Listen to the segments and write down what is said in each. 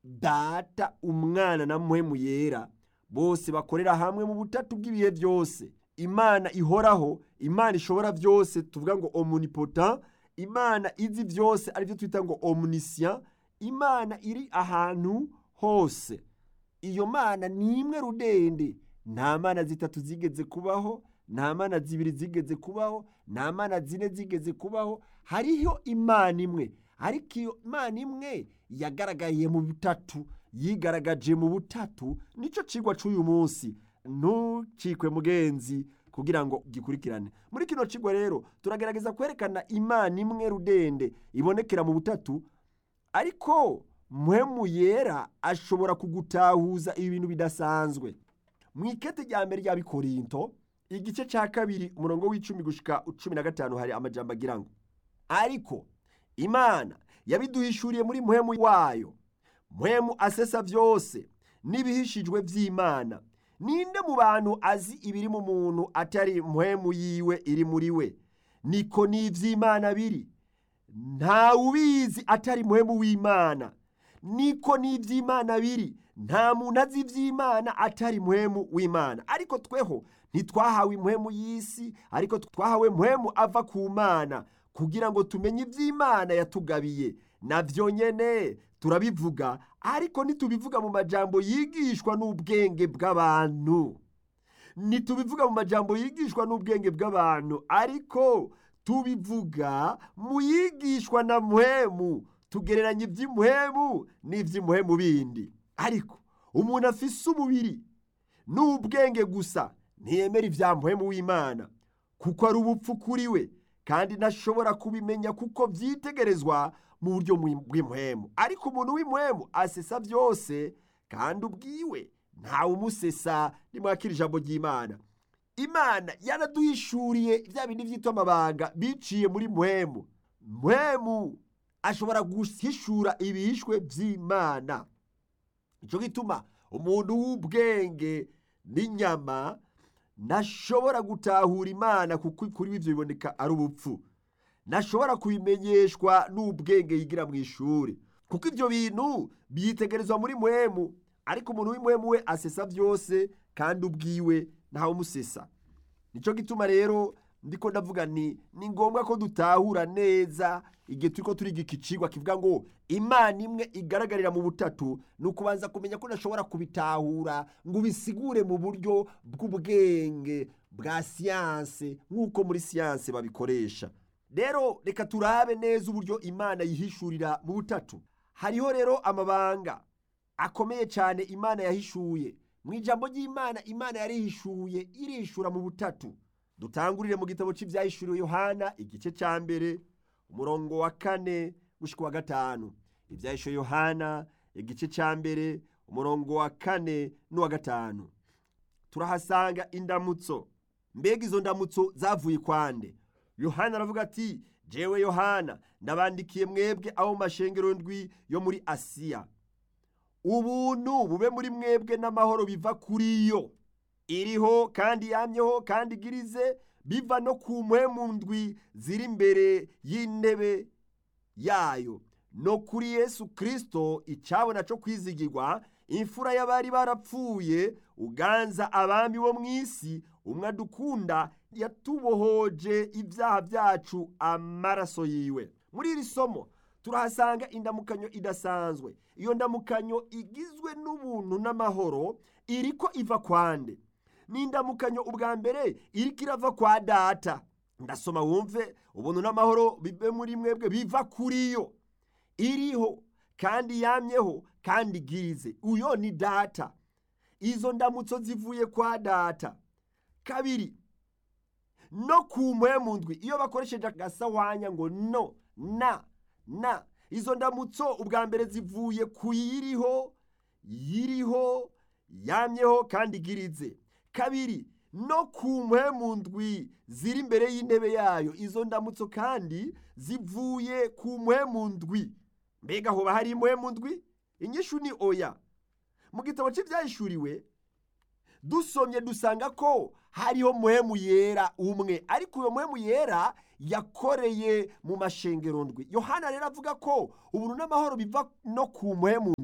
data umwana na muhemu yera bose bakorera hamwe mu butatu bw'ibihe byose imana ihoraho imana ishobora byose tuvuga ngo omnipotent imana izi byose aribyo twita ngo omniscient imana iri ahantu hose iyo mana ni imwe rudende nta mana zitatu zigeze kubaho nta mana zibiri zigeze kubaho nta mana zine zigeze kubaho hariho imana imwe ariko iyo imana imwe yagaragaye mu butatu yigaragaje mu butatu nicyo kigwa cy'uyu munsi ntukikwe mugenzi kugira ngo gikurikirane muri kino kigo rero turagerageza kwerekana imana imwe rudende ibonekera mu butatu ariko muhemu yera ashobora kugutahuza ibintu bidasanzwe mu ikete rya mbere rya bikorinto igice cya kabiri umurongo w'icumi gushika cumi na gatanu hari amajambo agira ngo ariko imana yabiduhishuriye muri muhemu wayo muhemu asesa byose n'ibihishijwe by'imana ninde mu bantu azi ibiri mu muntu atari muhemu yiwe iri muri we niko n'iby'imana biri nta ubizi atari muhemu w'imana niko n'iby'imana biri nta muntu azi iby'imana atari muhemu w'imana ariko tweho ntitwahawe imuhemu y'isi ariko twahawe muhemu ava ku mana kugira ngo tumenye iby'imana yatugabiye nabyo nyene turabivuga ariko ntitubivuga mu majambo yigishwa n'ubwenge bw'abantu ntitubivuga mu majambo yigishwa n'ubwenge bw'abantu ariko tubivuga mu yigishwa na muhemu tugereranya iby'imuhemu n'iby'imuhemu bindi ariko umuntu afise umubiri n'ubwenge gusa ntiyemera ibya muhemu w'imana kuko ari ubupfu kuri we kandi ntashobora kubimenya kuko byitegerezwa mu buryo bw'imuhemu ariko umuntu w'imuhemu asesa byose kandi ubwiwe ntawe umusesa nimwakira ijambo ry'imana imana yaraduhishuriye bya bindi byitwa amabanga biciye muri muhemu muhemu ashobora guhishura ibihishwe by'imana nicyo gituma umuntu w'ubwenge n'inyama ntashobora gutahura imana kuko kuri ibyo biboneka ari ubupfu ntashobora kubimenyeshwa n'ubwenge yigira mu ishuri kuko ibyo bintu byitegerezwa muri muhemu ariko umuntu w'imuhemu we asesa byose kandi ubwiwe ntawe umusesa nicyo gituma rero ndiko ndavuga ni ni ngombwa ko dutahura neza igihe turi ko turiga iki cigwa kivuga ngo imana imwe igaragarira mu butatu ni ukubanza kumenya ko udashobora kubitahura ngo ubisigure mu buryo bw'ubwenge bwa siyanse nk'uko muri siyanse babikoresha rero reka turabe neza uburyo imana yihishurira mu butatu hariho rero amabanga akomeye cyane imana yahishuye mu ijambo ry'imana imana yarihishuye irishura mu butatu dutangurire mu gitabo cy'ibyahishuriwe yohana igice cya mbere umurongo wa kane gushyika wa gatanu ibyahishuwe yohana igice cya mbere umurongo wa kane n'uwa gatanu turahasanga indamutso mbega izo ndamutso zavuye kwande yohana aravuga ati jewe yohana ndabandikiye mwebwe abo mu mashengero ndwi yo muri asiya ubuntu bube muri mwebwe n'amahoro biva kuri yo iriho kandi yamyeho kandi igirize biva no ku mpwemu ndwi ziri imbere y'intebe yayo no kuri yesu kirisito icyabona cyo kwizigirwa imfura y'abari barapfuye uganza abami bo mu isi umwe adukunda yatubohoje ibyaha byacu amaraso yiwe muri iri somo turahasanga indamukanyo idasanzwe iyo ndamukanyo igizwe n'ubuntu n'amahoro iriko iva kwande ni indamukanyo ubwa mbere iriko irava kwa data ndasoma wumve ubuntu n'amahoro bibe muri mwebwe biva kuri yo iriho kandi yamyeho kandi igirize uyo ni data izo ndamutso zivuye kwa data kabiri no ku mpwemu ndwi iyo bakoresheje agasahwanya ngo no na na izo ndamutso ubwa mbere zivuye ku yiriho yiriho yamyeho kandi igirize kabiri no ku mpwemu ndwi ziri imbere y'intebe yayo izo ndamutso kandi zivuye ku mpwemu ndwi mbega hoba hari impwemu ndwi inyishu ni oya mu gitabo cy'ibyahishuriwe dusomye dusanga ko hariho muhemu yera umwe ariko uyo muhemu yera yakoreye mu mashengero ndwi yohana rero avuga ko ubuntu n'amahoro biva no ku muhemu ndwi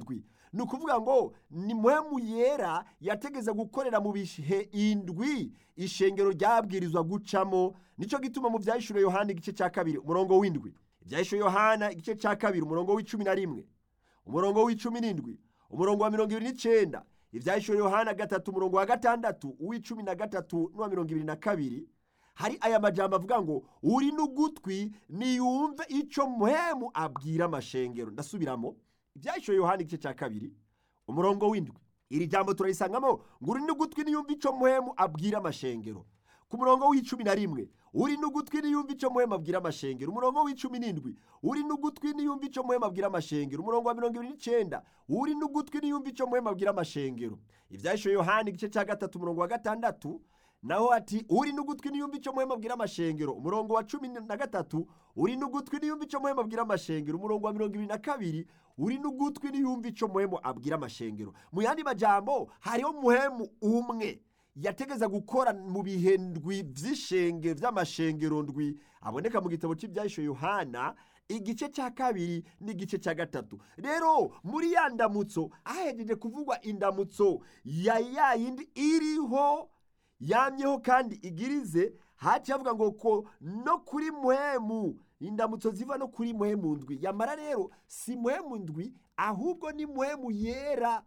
ni ukuvuga ngo ni muhemu yera yategeza gukorera mu bihe indwi ishengero ryabwirizwa gucamo nicyo gituma mu byahishuriwe yohana igice cya kabiri umurongo w'indwi ibyahishuriwe yohana igice cya kabiri umurongo w'icumi na rimwe umurongo w'icumi n'indwi umurongo wa mirongo ibiri n'icyenda ibyahishuriwe yohana gatatu umurongo wa gatandatu uw'icumi na gatatu n'uwa mirongo ibiri na kabiri hari aya majambo avuga ngo uri n'ugutwi niyumve icyo muhemu abwira amashengero ndasubiramo ibyahishuriwe yohana igice cya kabiri umurongo w'indwi iri jambo turarisangamo ngo uri n'ugutwi niyumve icyo muhemu abwira amashengero ku murongo w'icumi na rimwe uri n'ugutwi niyumve icyo muhemu abwira amashengero umurongo w'icumi n'indwi uri n'ugutwi niyumve icyo muhemu abwira amashengero umurongo wa mirongo ibiri n'icyenda uri n'ugutwi niyumve icyo muhemu abwira amashengero ibyahishuriwe yohana igice cya gatatu umurongo wa gatandatu naho ati uri n'ugutwi niyumve icyo muhemu abwira amashengero umurongo wa cumi na gatatu uri n'ugutwi niyumve icyo muhemu abwira amashengero umurongo wa mirongo ibiri na kabiri uri n'ugutwi niyumve icyo muhemu abwira amashengero mu yandi majambo hariho muhemu umwe yategeza gukora mu bihe ndwi by'ishenge by'amashengero ndwi aboneka mu gitabo cy'ibyahisho yohana igice cya kabiri n'igice cya gatatu rero muri ya ndamutso ahejeje kuvugwa indamutso ya ya yindi iriho yamyeho kandi igirize haciye avuga ngo ko no kuri muhemu indamutso ziva no kuri muhemu ndwi yamara rero si muhemu ndwi ahubwo ni muhemu yera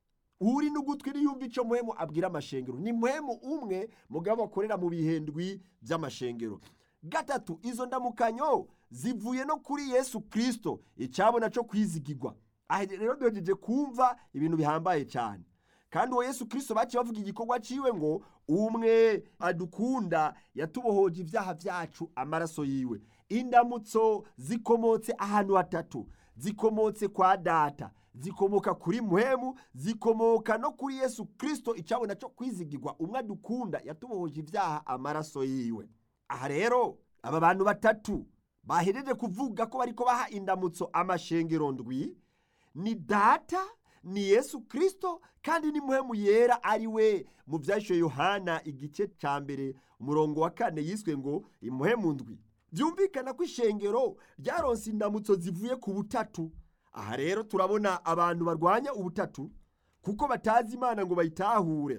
uri n'ugutwi niyumva icyo muhemu abwira amashengero ni muhemu umwe mugabo akorera mu bihendwi by'amashengero gatatu izo ndamukanyo zivuye no kuri yesu kirisito icyabona cyo kwizigirwa aha rero duhejeje kumva ibintu bihambaye cyane kandi uwo yesu kirisito baciye bavuga igikorwa ciwe ngo umwe adukunda yatubohoje ibyaha byacu amaraso yiwe indamutso zikomotse ahantu hatatu zikomotse kwa data zikomoka kuri muhemu zikomoka no kuri yesu kirisito icyabona cyo kwizigirwa umwe adukunda yatubohoje ibyaha amaraso yiwe aha rero aba bantu batatu bahejeje kuvuga ko bariko baha indamutso amashengero ndwi ni data ni yesu kirisito kandi ni muhemu yera ari we mu byashyuye yohana igice cya mbere umurongo wa kane yiswe ngo imuhemu ndwi byumvikana ko ishengero ryaronse indamutso zivuye ku butatu aha rero turabona abantu barwanya ubutatu kuko batazi imana ngo bayitahure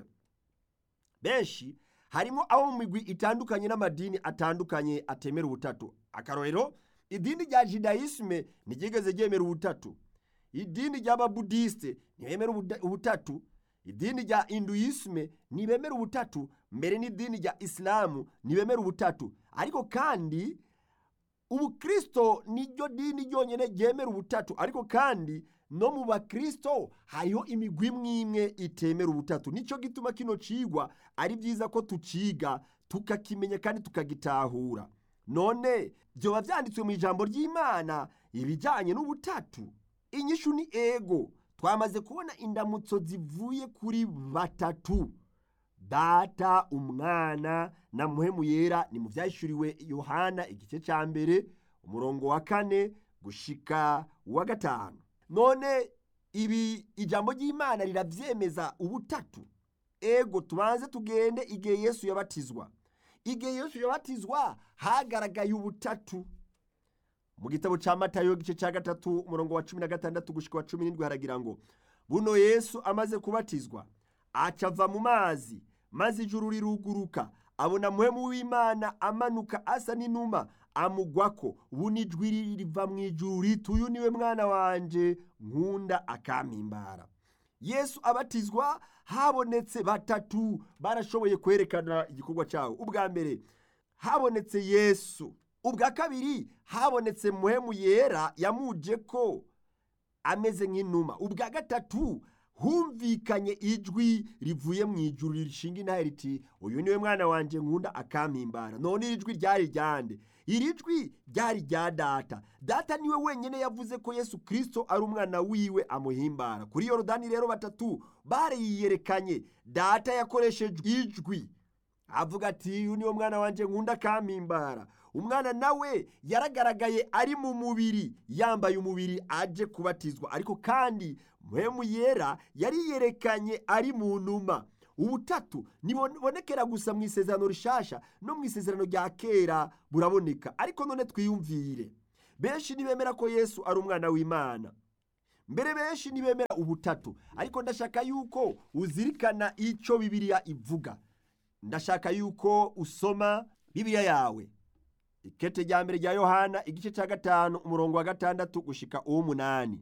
benshi harimo abo mu migwi itandukanye n'amadini atandukanye atemera ubutatu akarorero idini rya jidayisime ntiryigeze ryemera ubutatu idini ry'ababudisite ntibemera ubutatu idini rya induyisime ntibemera ubutatu mbere n'idini rya isilamu ntibemera ubutatu ariko kandi ubukristo niryo dini ryonyine ryemera ubutatu ariko kandi no mu bakristo hariho imigwi imwe imwe itemera ubutatu nicyo gituma kino cigwa ari byiza ko tuciga tukakimenya kandi tukagitahura none byoba byanditswe mu ijambo ry'imana ibijyanye n'ubutatu inyishu ni ego twamaze kubona indamutso zivuye kuri batatu data umwana na muhemu yera ni mu byahishuriwe yohana igice cya mbere umurongo wa kane gushika uwa gatanu none ibi ijambo ry'imana rirabyemeza ubutatu ego tubanze tugende igihe yesu yabatizwa igihe yesu yabatizwa hagaragaye ubutatu mu gitabo cya matayo igice cya gatatu umurongo wa cumi na gatandatu gushika wa cumi n'indwi haragira ngo buno yesu amaze kubatizwa acava mu mazi maze ijuru riruguruka abona muhemu w'imana amanuka asa n'inuma amugwako buno ijwi riva mu ijuru riti uyu niwe mwana wanje nkunda akampimbara yesu abatizwa habonetse batatu barashoboye kwerekana igikorwa cyawo ubwa mbere habonetse yesu ubwa kabiri habonetse muhemu yera yamuje ko ameze nk'inuma ubwa gatatu humvikanye ijwi rivuye mu ijuru rishinga intare riti uyu niwe mwana wanjye nkunda akampimbara none iri jwi ryari ryande iri jwi ryari rya data data niwe wenyine yavuze ko yesu kirisito ari umwana wiwe amuhimbara kuri yorodani rero batatu bariyerekanye data yakoresheje ijwi avuga ati uyu niwo mwana wanjye nkunda akampimbara umwana nawe yaragaragaye ari mu mubiri yambaye umubiri aje kubatizwa ariko kandi muhemu yera yariyerekanye ari mu numa ubutatu ntibonekera gusa mu isezerano rishasha no mu isezerano rya kera buraboneka ariko none twiyumvire benshi ntibemera ko yesu ari umwana w'imana mbere benshi ntibemera ubutatu ariko ndashaka yuko uzirikana icyo bibiliya ivuga ndashaka yuko usoma bibiliya yawe ikete rya mbere rya yohana igice cya gatanu umurongo wa gatandatu gushika uw'umunani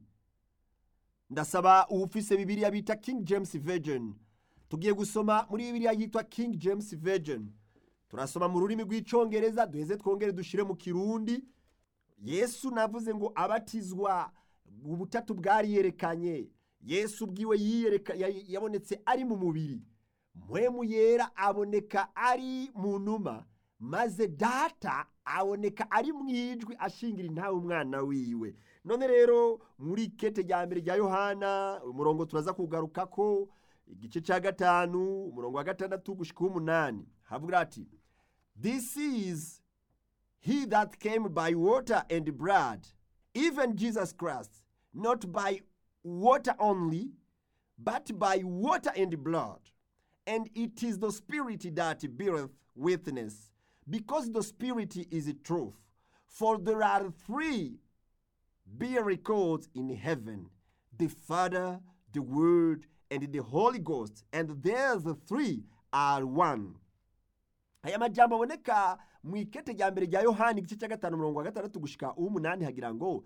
ndasaba uwufise bibiliya bita king james virgin tugiye gusoma muri bibiliya yitwa king james virgin turasoma mu rurimi rw'icyongereza duheze twongere dushyire mu kirundi yesu navuze ngo abatizwa ubutatu bwari yerekanye yesu ubwiwe yiyereka yabonetse ari mu mubiri mpwemu yera aboneka ari mu numa maze data aboneka ari mu ijwi ashingira intawe umwana wiwe none rero muri kete rya mbere rya yohana umurongo turaza kugaruka ko igice cya gatanu umurongo wa gatandatu gushyika uw'umunani havuga ati this is he that came by water and blood even jesus christ not by water only but by water and blood and it is the spirit that beareth witness because the spirit is truth for there are three miracles in heaven the father the word and the holy ghost and there's the three are one aya majambo aboneka mu ikete rya mbere rya yohani igice cya gatanu umurongo wa gatandatu gushika uw'umunani hagira ngo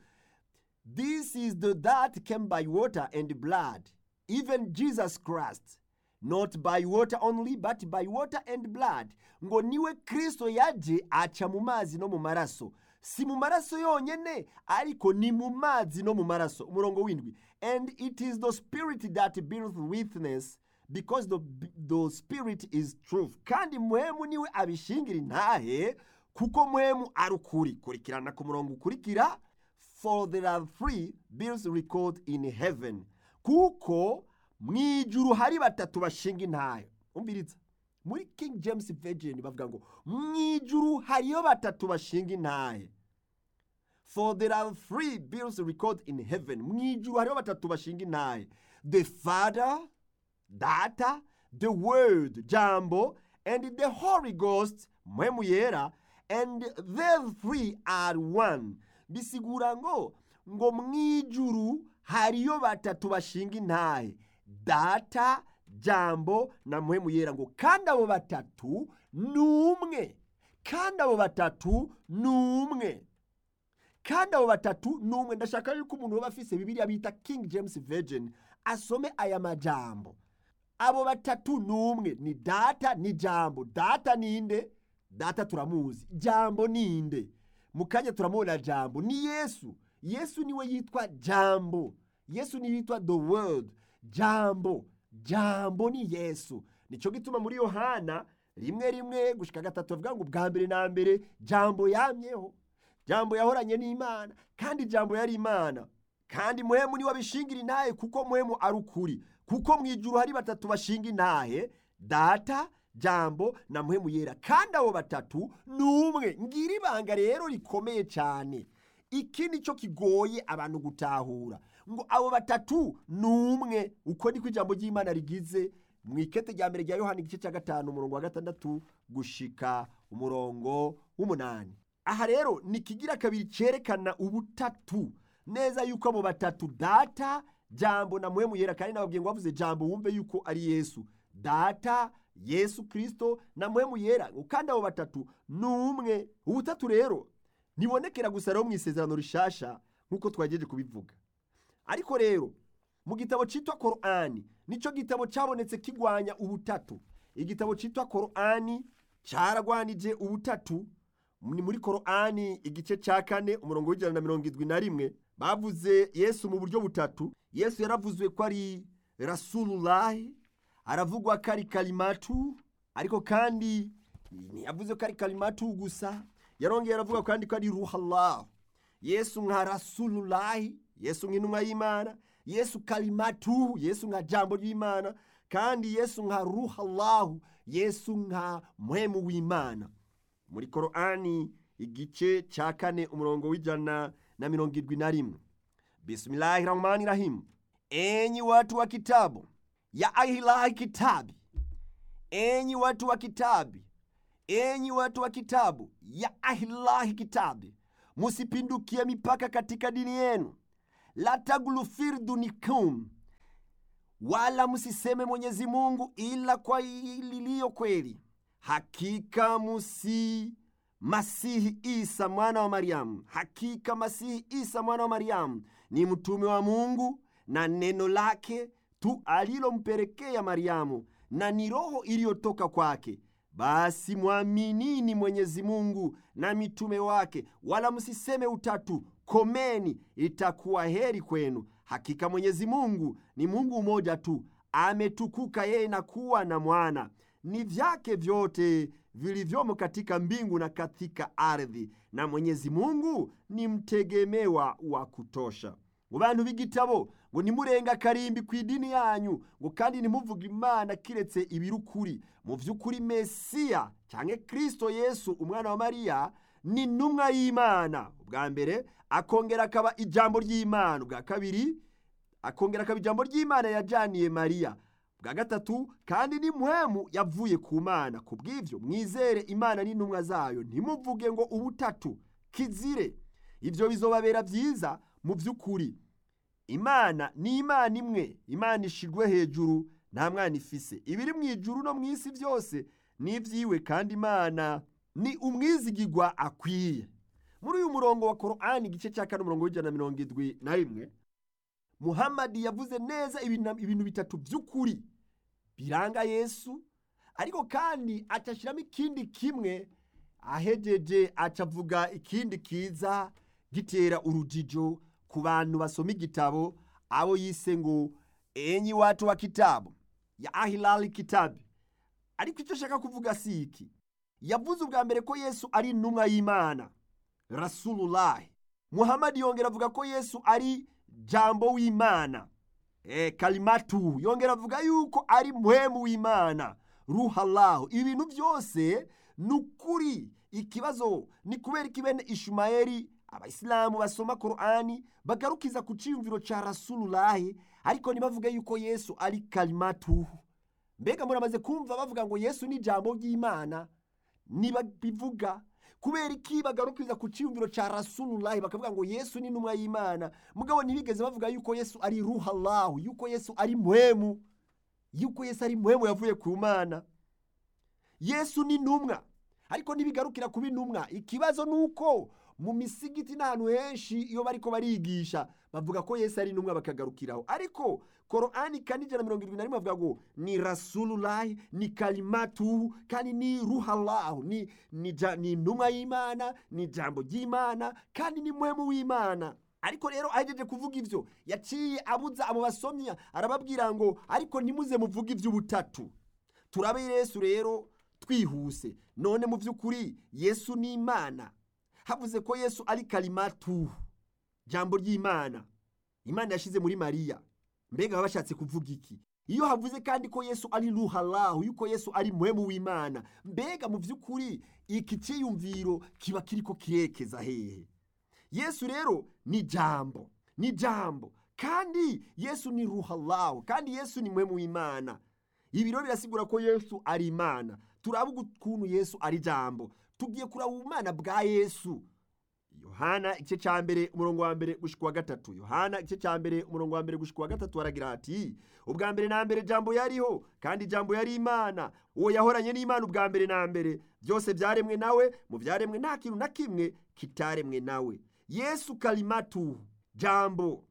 this is the that came by water and blood even jesus christ not by water only but by water and blood ngo niwe kristo yaje aca mu mazi no mu maraso si mu maraso yonyene ariko ni mu mazi no mu maraso umurongo w'indwi and it is the spirit that beareth witness because the, the spirit is truth kandi muhemu niwe abishingira intahe kuko muhemu ari ukuri kurikirana ku murongo ukurikira for there are three bills record in heaven kuko mu ijuru hari batatu bashinga intahe umbiritsa muri king james virgin bavuga ngo mu ijuru hariyo batatu bashinga intahe for there are three bills record in heaven mu ijuru hariho batatu bashinga intahe the father data the word jambo and the holy ghost mpwemu yera and the three are one bisigura ngo ngo mu ijuru hariyo batatu bashinga intahe data jambo na mpwemu yera ngo kandi abo batatu ni umwe kandi abo batatu ni umwe kandi abo batatu ni umwe ndashaka yuko umuntu waba afise bibiliya bita king james virgin asome aya majambo abo batatu ni umwe ni data ni jambo data ninde data turamuzi jambo ninde mu kanya turamubona jambo ni yesu yesu niwe yitwa jambo yesu niwe yitwa the word jambo jambo ni yesu nicyo gituma muri yohana rimwe rimwe gushika gatatu bavuga ngo bwa mbere na mbere jambo yamyeho jambo yahoranye n'imana kandi jambo yari imana kandi muhemu niwe abishingira intahe kuko muhemu ari ukuri kuko mu ijuru hari batatu bashinga intahe data jambo na muhemu yera kandi abo batatu ni umwe ngira ibanga rero rikomeye cyane iki ni cyo kigoye abantu gutahura ngo abo batatu ni umwe uko niko ijambo ry'imana rigize mu ikete rya mbere rya yohani igice cya gatanu umurongo wa gatandatu gushika umurongo w'umunani aha rero ni ikigira kabiri cyerekana ubutatu neza yuko abo batatu data jambo na muhemu yera kandi nababwiye ngo bavuze jambo wumve yuko ari yesu data yesu kirisito na muhemu yera kandi abo batatu ni umwe ubutatu rero ntibonekera gusa rero mu isezerano rishasha nk'uko twagejeje kubivuga ariko rero mu gitabo cyitwa korani nicyo gitabo cyabonetse kigwanya ubutatu igitabo cyitwa korani cyaragwanije ubutatu ni muri korani igice cya kane umurongo w'ijana na mirongo irindwi na rimwe bavuze yesu mu buryo butatu yesu yaravuzwe ko ari rasururahi aravugwa ko ari karimatu ariko kandi ntiyavuze ko ari karimatu gusa yarongeye aravuga kandi ko ari ruhallahu yesu nka rasururahi yesu nk'intumwa y'imana yesu karimatu yesu nka jambo ry'imana kandi yesu nka ruhallahu yesu nka muhemu w'imana muri korani igice cya kane umurongo w'ijana na mirongo irindwi na rimwe bismillahi rahmani rahimu enyi watu wa kitabu ya ahilahi kitabi enyi watu wa kitabi enyi watu wa kitabu ya ahilahi kitabi musipindukie mipaka katika dini yenu la taglufir dunikum wala msiseme mwenyezi mungu ila kwa liliyo kweli hakika musi masihi isa mwana wa mariamu hakika masihi isa mwana wa mariamu ni mtume wa mungu na neno lake tu alilompelekea mariamu na ni roho iliyotoka kwake basi mwaminini mwenyezi mungu na mitume wake wala msiseme utatu komeni itakuwa heri kwenu hakika mwenyezi mungu ni mungu mmoja tu ametukuka yeye na kuwa na mwana ni vyake vyote vilivyomo katika mbingu na katika ardhi na mwenyezi mungu ni mtegemewa wa kutosha mu bantu b'igitabo ngo nimurenga karimbi ku idini yanyu ngo kandi nimuvuga imana kiretse ibirukuri mu by'ukuri mesiya cyangwa kristo yesu umwana wa mariya ni intumwa y'imana ubwa mbere akongera akaba ijambo ry'imana ubwa kabiri akongera akaba ijambo ry'imana yajaniye mariya bwa gatatu kandi ni muhemu yavuye ku mana ku bw'ibyo mwizere imana n'intumwa zayo ntimuvuge ngo ubutatu kizire ibyo bizobabera byiza mu by'ukuri imana ni imana imwe imana ishirwe hejuru nta mwana ifise ibiri mu ijuru no mu isi byose ni ibyiwe kandi imana ni umwizigirwa akwiye muri uyu murongo wa korani igice cya kane umurongo w'ijana na mirongo irindwi na rimwe muhamadi yavuze neza ibintu bitatu by'ukuri biranga yesu ariko kandi acashyiramo ikindi kimwe ahejeje acavuga ikindi kiza gitera urujijo ku bantu basoma igitabo abo yise ngo enyi watu wa kitabu ya ahilali kitabi ariko icyo ashaka kuvuga si iki yavuze ubwa mbere ko yesu ari intumwa y'imana rasululahi muhamadi yongera avuga ko yesu ari jambo w'imana e, kalimatu yongera avuga yuko ari muhemu w'imana ruhalahu ibi bintu byose ni ukuri ikibazo ni kubera iki bene ishumayeli abayisilamu basoma korani bagarukiza ku cyiyumviro cya rasululahi ariko ntibavuge yuko yesu ari kalimatu mbega muramaze kumva bavuga ngo yesu ni ijambo ry'imana niba bivuga kubera iki bagarukiza ku cyiyumviro cya rasululahi bakavuga ngo yesu ni intumwa y'imana mugabo ntibigeze bavuga yuko yesu ari ruhalahu yuko yesu ari muhemu yuko yesu ari muhemu yavuye ku mana yesu ni intumwa ariko ntibigarukira kuba intumwa ikibazo ni uko mu misigiti n'ahantu henshi iyo bariko barigisha bavuga ko yesu ari intumwa bakagarukiraho ariko korani kane ijana mirongo irindwi na rimwe bavuga ngo ni rasululahi ni kalimatuhu kandi ni ruhalahu ni ni ni intumwa y'imana ni ijambo ry'imana kandi ni muhemu w'imana ariko rero ahejeje kuvuga ivyo yaciye abuza abo basomya arababwira ngo ariko ntimuze muvuge ivy'ubutatu turabe yesu rero twihuse none mu by'ukuri yesu ni imana havuze ko yesu ari kalimatu jambo ry'imana imana yashyize muri mariya mbega baba bashatse kuvuga iki iyo havuze kandi ko yesu ari ruhalahu yuko yesu ari muhemu w'imana mbega mu by'ukuri iki cyiyumviro kiba kiriko kirekeza hehe yesu rero ni jambo ni jambo kandi yesu ni ruhalahu kandi yesu ni muhemu w'imana ibi rero birasigura ko yesu ari imana turavuga ukuntu yesu ari jambo tugiye kuraba ubumana bwa yesu yohana igice cya mbere umurongo wa mbere gushika wa gatatu yohana igice cya mbere umurongo wa mbere gushika wa gatatu aragira ati ubwa mbere na mbere jambo yariho kandi jambo yari imana uwo yahoranye n'imana ubwa mbere na mbere byose byaremwe nawe mu byaremwe nta kintu na kimwe kitaremwe nawe yesu kalimatuhu jambo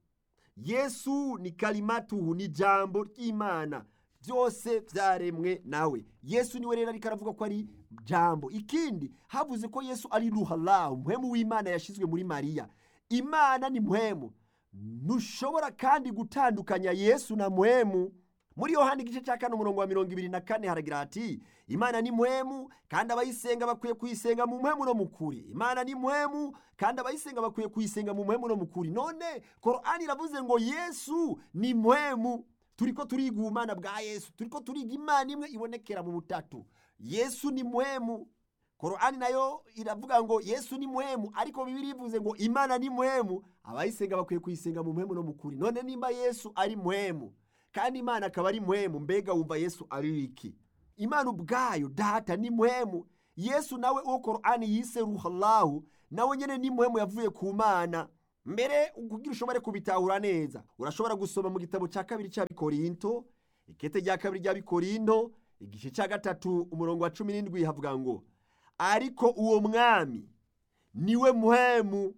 yesu ni kalimatuhu ni jambo ry'imana byose byaremwe nawe yesu niwe rero ariko aravuga ko ari jambo ikindi havuze ko yesu ari ruhalahu muhemu w'imana yashyizwe muri mariya imana ni muhemu ntushobora kandi gutandukanya yesu na muhemu muri yohani igice cya kane umurongo wa mirongo ibiri na kane haragira ati imana ni muhemu kandi abayisenga bakwiye kuyisenga mu muhemu no mu kuri imana ni muhemu kandi abayisenga bakwiye kuyisenga mu muhemu no mu kuri none korani iravuze ngo yesu ni muhemu turiko turiga ubumana bwa yesu turiko turiga imana imwe ibonekera mu butatu yesu ni muhemu korani nayo iravuga ngo yesu ni muhemu ariko bibiri ivuze ngo imana ni muhemu abayisenga bakwiye kuyisenga mu muhemu no mu kuri none nimba yesu ari muhemu kandi imana akaba ari muhemu mbega wumva yesu ari iki imana ubwayo data ni muhemu yesu nawe uwo korani yise ruhalahu nawe nyene ni muhemu yavuye ku mana mbere kugira ushobore kubitahura neza urashobora gusoma mu gitabo cya kabiri cya bikorinto ikete rya kabiri rya bikorinto igice cya gatatu umurongo wa cumi n'indwi havuga ngo ariko uwo mwami niwe muhemu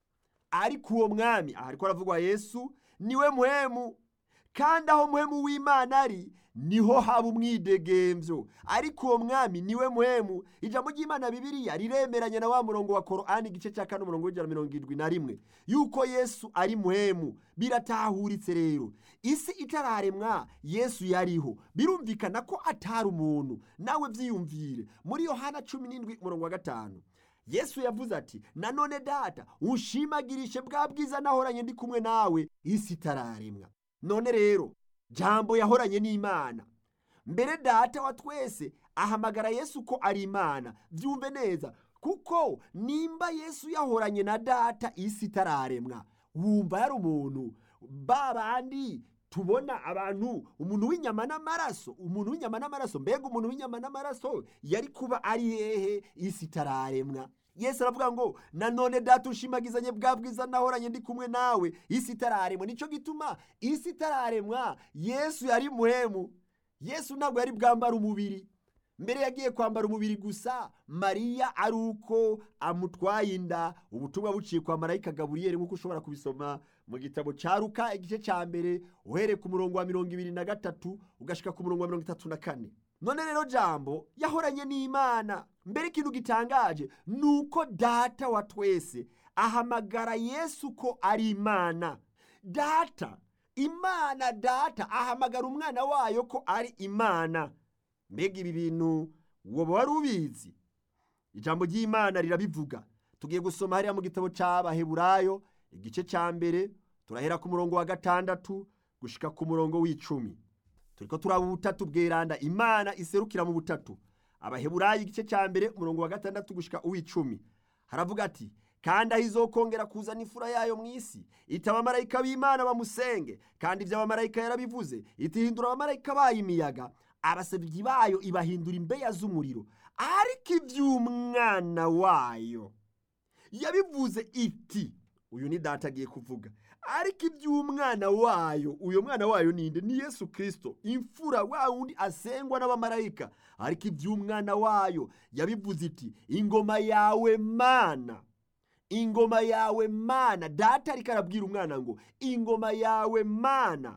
ariko uwo mwami aha ariko aravugwa yesu niwe muhemu kandi aho muhemu w'imana ari niho haba umwidegemvyo ariko uwo mwami niwe muhemu ijambo ry'imana bibiriya riremeranya na wa murongo wa korani igice cya kane umurongo w'ijana mirongo irindwi na rimwe yuko yesu ari muhemu biratahuritse rero isi itararemwa yesu yariho birumvikana ko atari umuntu nawe vyiyumvire muri yohana cumi n'indwi umurongo wa gatanu yesu yavuze ati nanone data unshimagirishe bwa bwiza nahoranye ndi kumwe nawe isi itararemwa none rero jambo yahoranye n'imana mbere data wa twese ahamagara yesu ko ari imana byumve neza kuko nimba yesu yahoranye na data isi itararemwa wumva yari umuntu ba bandi tubona abantu umuntu w'inyama n'amaraso umuntu w'inyama n'amaraso mbega umuntu w'inyama n'amaraso yari kuba ari hehe isi itararemwa yesu aravuga ngo nanone data ushimagizanye bwa bwiza nahoranye ndi kumwe nawe isi itararemwa nicyo gituma isi itararemwa yesu yari muhemu yesu ntabwo yari bwambara umubiri mbere yagiye kwambara umubiri gusa mariya ari uko amutwaye inda ubutumwa buciye kwa marayika gaburiyeri nk'uko ushobora kubisoma mu gitabo cya ruka igice cya mbere uhereye ku murongo wa mirongo ibiri na gatatu ugashika ku murongo wa mirongo itatu na kane none rero jambo yahoranye n'imana mbere ikintu gitangaje ni uko data wa twese ahamagara yesu ko ari imana data imana data ahamagara umwana wayo ko ari imana mbega ibi bintu woba wari ubizi ijambo ry'imana rirabivuga tugiye gusoma hariya mu gitabo cy'abaheburayo igice cya mbere turahera ku murongo wa gatandatu gushika ku murongo w'icumi turiko turaba ubutatu bweranda imana iserukira mu butatu abaheburayo igice cya mbere umurongo wa gatandatu gushika uw'icumi haravuga ati kandi aho izokongera kuzana imfura yayo mu isi iti abamarayika b'imana bamusenge kandi ibyo abamarayika yarabivuze itihindura abamarayika bayo imiyaga abasabyi bayo ibahindura imbeya z'umuriro ariko iby'umwana wayo yabivuze iti uyu ni data agiye kuvuga ariko iby'umwana wayo uyo mwana wayo ninde ni yesu kirisito imfura wa wundi asengwa n'abamarayika ariko iby'umwana wayo yabivuze iti ingoma yawe mana ingoma yawe mana data ariko arabwira umwana ngo ingoma yawe mana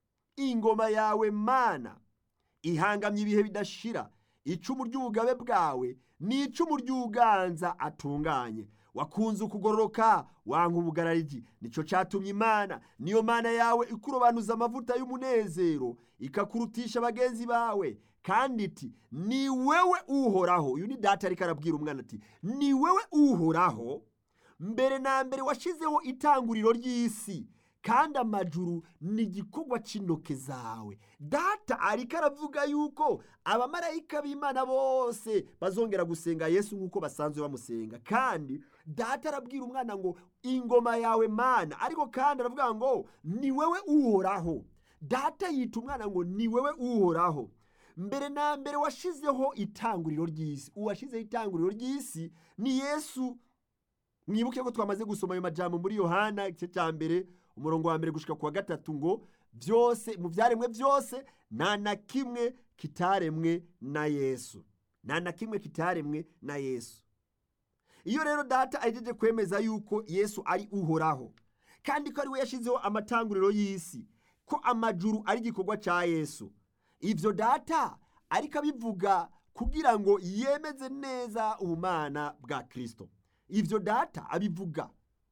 ingoma yawe mana ihangamye ibihe bidashira icumu ry'ubugabe bwawe ni icumu ry'uganza atunganye wakunze ukugororoka wanga ubugarariji nicyo cyatumye imana niyo mana yawe ikurobanuza amavuta y'umunezero ikakurutisha bagenzi bawe kandi iti ni wewe uhoraho uyu ni data ariko arabwira umwana ati ni wewe uhoraho mbere na mbere washyizeho itanguriro ry'isi kandi amajuru ni igikorwa cy'intoke zawe data ariko aravuga yuko abamarayika b'imana bose bazongera gusenga yesu nk'uko basanzwe bamusenga kandi data arabwira umwana ngo ingoma yawe mana ariko kandi aravuga ngo ni wewe uhoraho data yita umwana ngo ni wewe uhoraho mbere na mbere washyizeho itanguriro ry'isi uwashyizeho itanguriro ry'isi ni yesu mwibuke ko twamaze gusoma ayo majambo muri yohana igice cya mbere umurongo wa mbere gushika ku wa gatatu ngo byose mu byaremwe byose nta na kimwe kitaremwe na yesu nta na kimwe kitaremwe na yesu iyo rero data ahejeje kwemeza yuko yesu ari uhoraho kandi ko ari we yashyizeho amatanguriro y'isi ko amajuru ari igikorwa cya yesu ibyo data ariko abivuga kugira ngo yemeze neza ubumana bwa kirisito ibyo data abivuga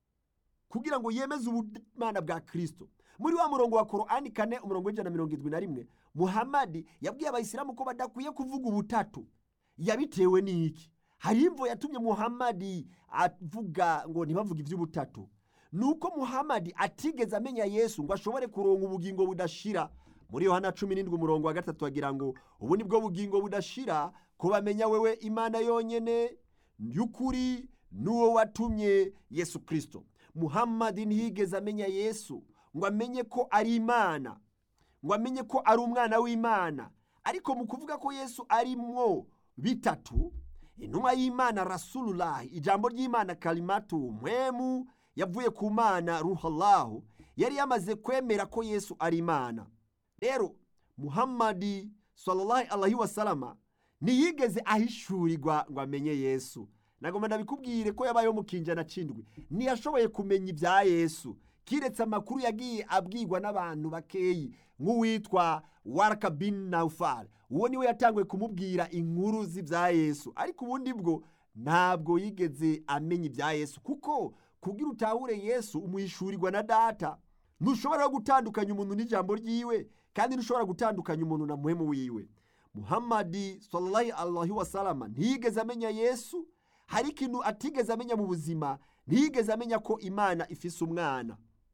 kugira ngo yemeze ubumana bwa kirisito muri wa murongo wa korani kane umurongo w'ijana na mirongo irindwi na rimwe muhamadi yabwiye abayisilamu ko badakwiye kuvuga ubutatu yabitewe n'iki hari imvo yatumye muhamadi avuga ngo ntibavuge iby'ubutatu ni uko muhamadi atigeze amenya yesu ngo ashobore kuronka ubugingo budashira muri yohana cumi n'indwi umurongo wa gatatu agira ngo ubu ni bwo bugingo budashira kubamenya wewe imana yonyine y'ukuri n'uwo watumye yesu kirisito muhamadi ntiyigeze amenya yesu ngo amenye ko ari imana ngo amenye ko ari umwana w'imana ariko mu kuvuga ko yesu arimwo bitatu intumwa y'imana rasululahi ijambo ry'imana karimatu mwemu yavuye ku mana ruhallahu yari yamaze kwemera ko yesu ari imana rero muhammadi sallallahu alaihi wasalama ntiyigeze ahishurirwa ngo amenye yesu nagomba ndabikubwire ko yabayeho mu kinjana c'indwi ntiyashoboye kumenya ibya yesu kiretse amakuru yagiye abwirwa n'abantu bakeyi nk'uwitwa waraka bin naufal uwo niwe yatanguye kumubwira inkuru z'ibya yesu ariko ubundi bwo ntabwo yigeze amenya ibya yesu kuko kugira utahure yesu umuhishurirwa na data ntushobora gutandukanya umuntu n'ijambo ryiwe kandi ntushobora gutandukanya umuntu na muhemu wiwe muhammadi sallallahu alaihi wasalama ntiyigeze amenya yesu hari ikintu atigeze amenya mu buzima ntiyigeze amenya ko imana ifise umwana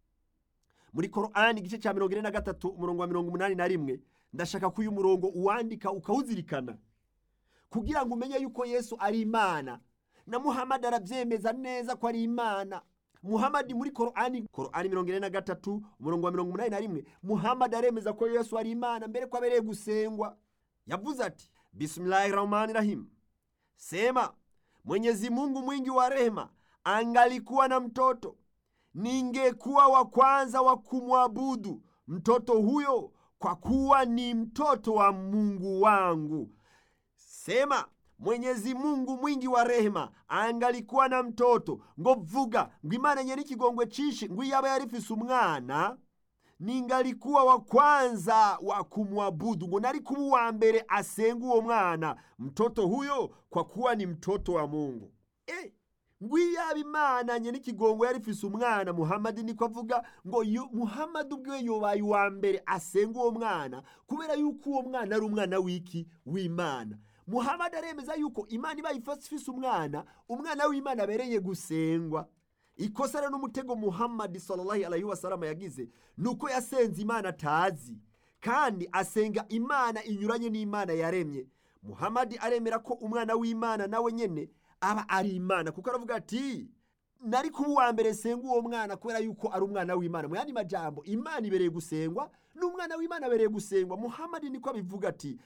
muri korani igice cya mirongo ine na gatatu umurongo wa mirongo umunani na rimwe ndashaka ko uyu murongo uwandika ukawuzirikana kugira ngo umenye yuko yesu ari imana na muhammadi arabyemeza neza ko ari imana muhammadi muri korani korani mirongo ine na gatatu umurongo wa mirongo umunani na rimwe muhammadi aremeza ko yesu ari imana mbere ko abereye gusengwa yavuze ati bismillahi rahmani rahim sema mwenyezi mungu mwingi wa rehema angalikuwa na mtoto ningekuwa wa kwanza wa kumwabudu mtoto huyo kwa kuwa ni mtoto wa mungu wangu sema mwenyezi mungu mwingi wa rehema angalikuwa na mtoto ngo vuga ngo imana nyene ikigongwe cishi ngo iyaba yarifise umwana ningalikuwa wa kwanza wa kumwabudu ngo nari kuba uwa mbere asenga uwo mwana mtoto huyo kwa kuwa ni mtoto wa mungu eh, ngo iyaba imana nyene ikigongwe yarifise umwana muhamadi niko avuga ngo yu- muhamadi ubwiwe yobaye uwa mbere asenga uwo mwana kubera yuko uwo mwana ari umwana w'iki w'imana muhamadi aremeza yuko imana ibaye ifise umwana umwana w'imana abereye gusengwa ikosa rero n'umutego muhammadi sallallahu alaihi wasalama yagize ni uko yasenze imana atazi kandi asenga imana inyuranye n'imana yaremye muhammadi aremera ko umwana w'imana nawe nyene aba ari imana kuko aravuga ati nari kuba uwa mbere senga uwo mwana kubera yuko ari umwana w'imana mu yandi majambo imana ibereye gusengwa n'umwana w'imana abereye gusengwa muhammadi niko abivuga ati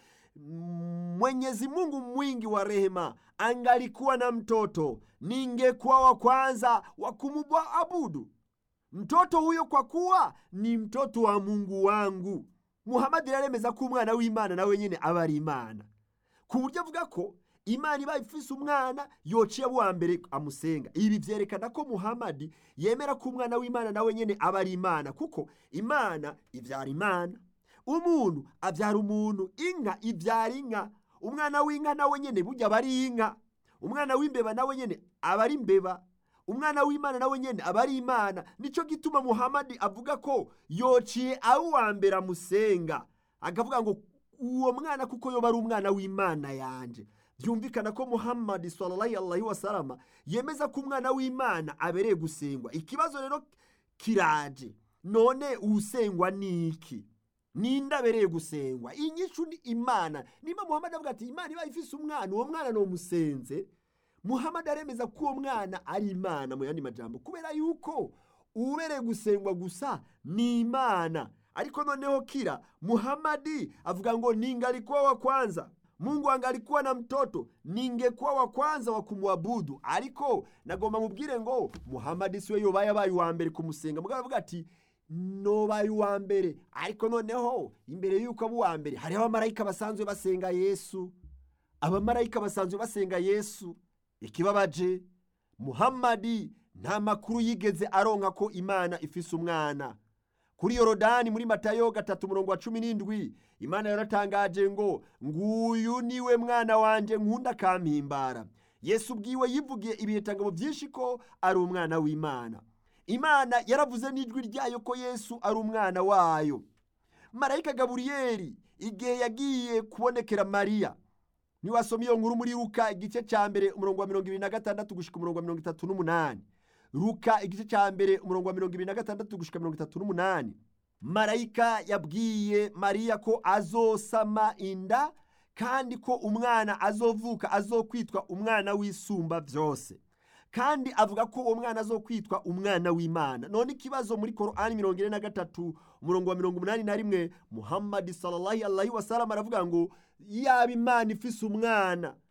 mwenyezi mungu mwingi wa rehema angalikuwa na mtoto ningekuwa wa kwanza wa kumwabudu mtoto huyo kwa kuwa ni mtoto wa mungu wangu muhamadi aremeza ko umwana w'imana nawe nyine aba ari imana ku buryo avuga ko imana ibaye ifise umwana yociye abo mbere amusenga ibi vyerekana ko muhamadi yemera ko umwana w'imana nawe nyene aba ari imana kuko imana ivyara imana umuntu avyara umuntu inka ivyara inka umwana w'inka nawe nyene burya aba ari inka umwana w'imbeba nawe nyene aba ari imbeba umwana w'imana nawe nyene aba ari imana nico gituma muhamadi avuga ko yociye abo uwa mbere amusenga akavuga ngo uwo mwana kuko yoba ari umwana w'imana yanje byumvikana ko muhammadi sallallahu alaihi wasalama yemeza ko umwana w'imana abereye gusengwa ikibazo rero kiraje none uwusengwa ni iki ninde abereye gusengwa inyishu ni imana nimba muhammadi avuga ati imana iba ifise umwana uwo mwana nomusenze muhammadi aremeza ko uwo mwana ari imana mu yandi majambo kubera yuko ubereye gusengwa gusa ni imana ariko noneho kira muhammadi avuga ngo ningalikuwa wa kwanza mungu angalikuwa na mtoto ningekuwa wa kwanza wa kumwabudu ariko nagomba mubwire ngo muhammadi siwe yobaye abaye uwa mbere kumusenga mugabo avuga ati nobaye uwa mbere ariko noneho imbere y'uko aba uwa mbere hariho abamarayika basanzwe basenga yesu abamarayika basanzwe basenga yesu ikibabaje muhammadi nta makuru yigeze aronka ko imana ifise umwana kuri yorodani muri matayo gatatu umurongo wa cumi n'indwi imana yaratangaje ngo nguyu niwe mwana wanje nkunda kampimbara yesu ubwiwe yivugiye ibihitangabo byinshi ko ari umwana w'imana imana yaravuze n'ijwi ryayo ko yesu ari umwana wayo marayika gaburiyeli igihe yagiye kubonekera mariya niwasoma iyo nkuru muri ruka igice cya mbere umurongo wa mirongo ibiri na gatandatu gushika umurongo wa mirongo itatu n'umunani ruka igice cya mbere umurongo wa mirongo ibiri na gatandatu gushika mirongo itatu n'umunani marayika yabwiye mariya ko azosama inda kandi ko umwana azovuka azokwitwa umwana w'isumba byose kandi avuga ko uwo mwana azokwitwa umwana w'imana none ikibazo muri korani mirongo ine na gatatu umurongo wa mirongo umunani na rimwe muhammadi sallallahu alaihi wasallam aravuga ngo yaba imana ifise umwana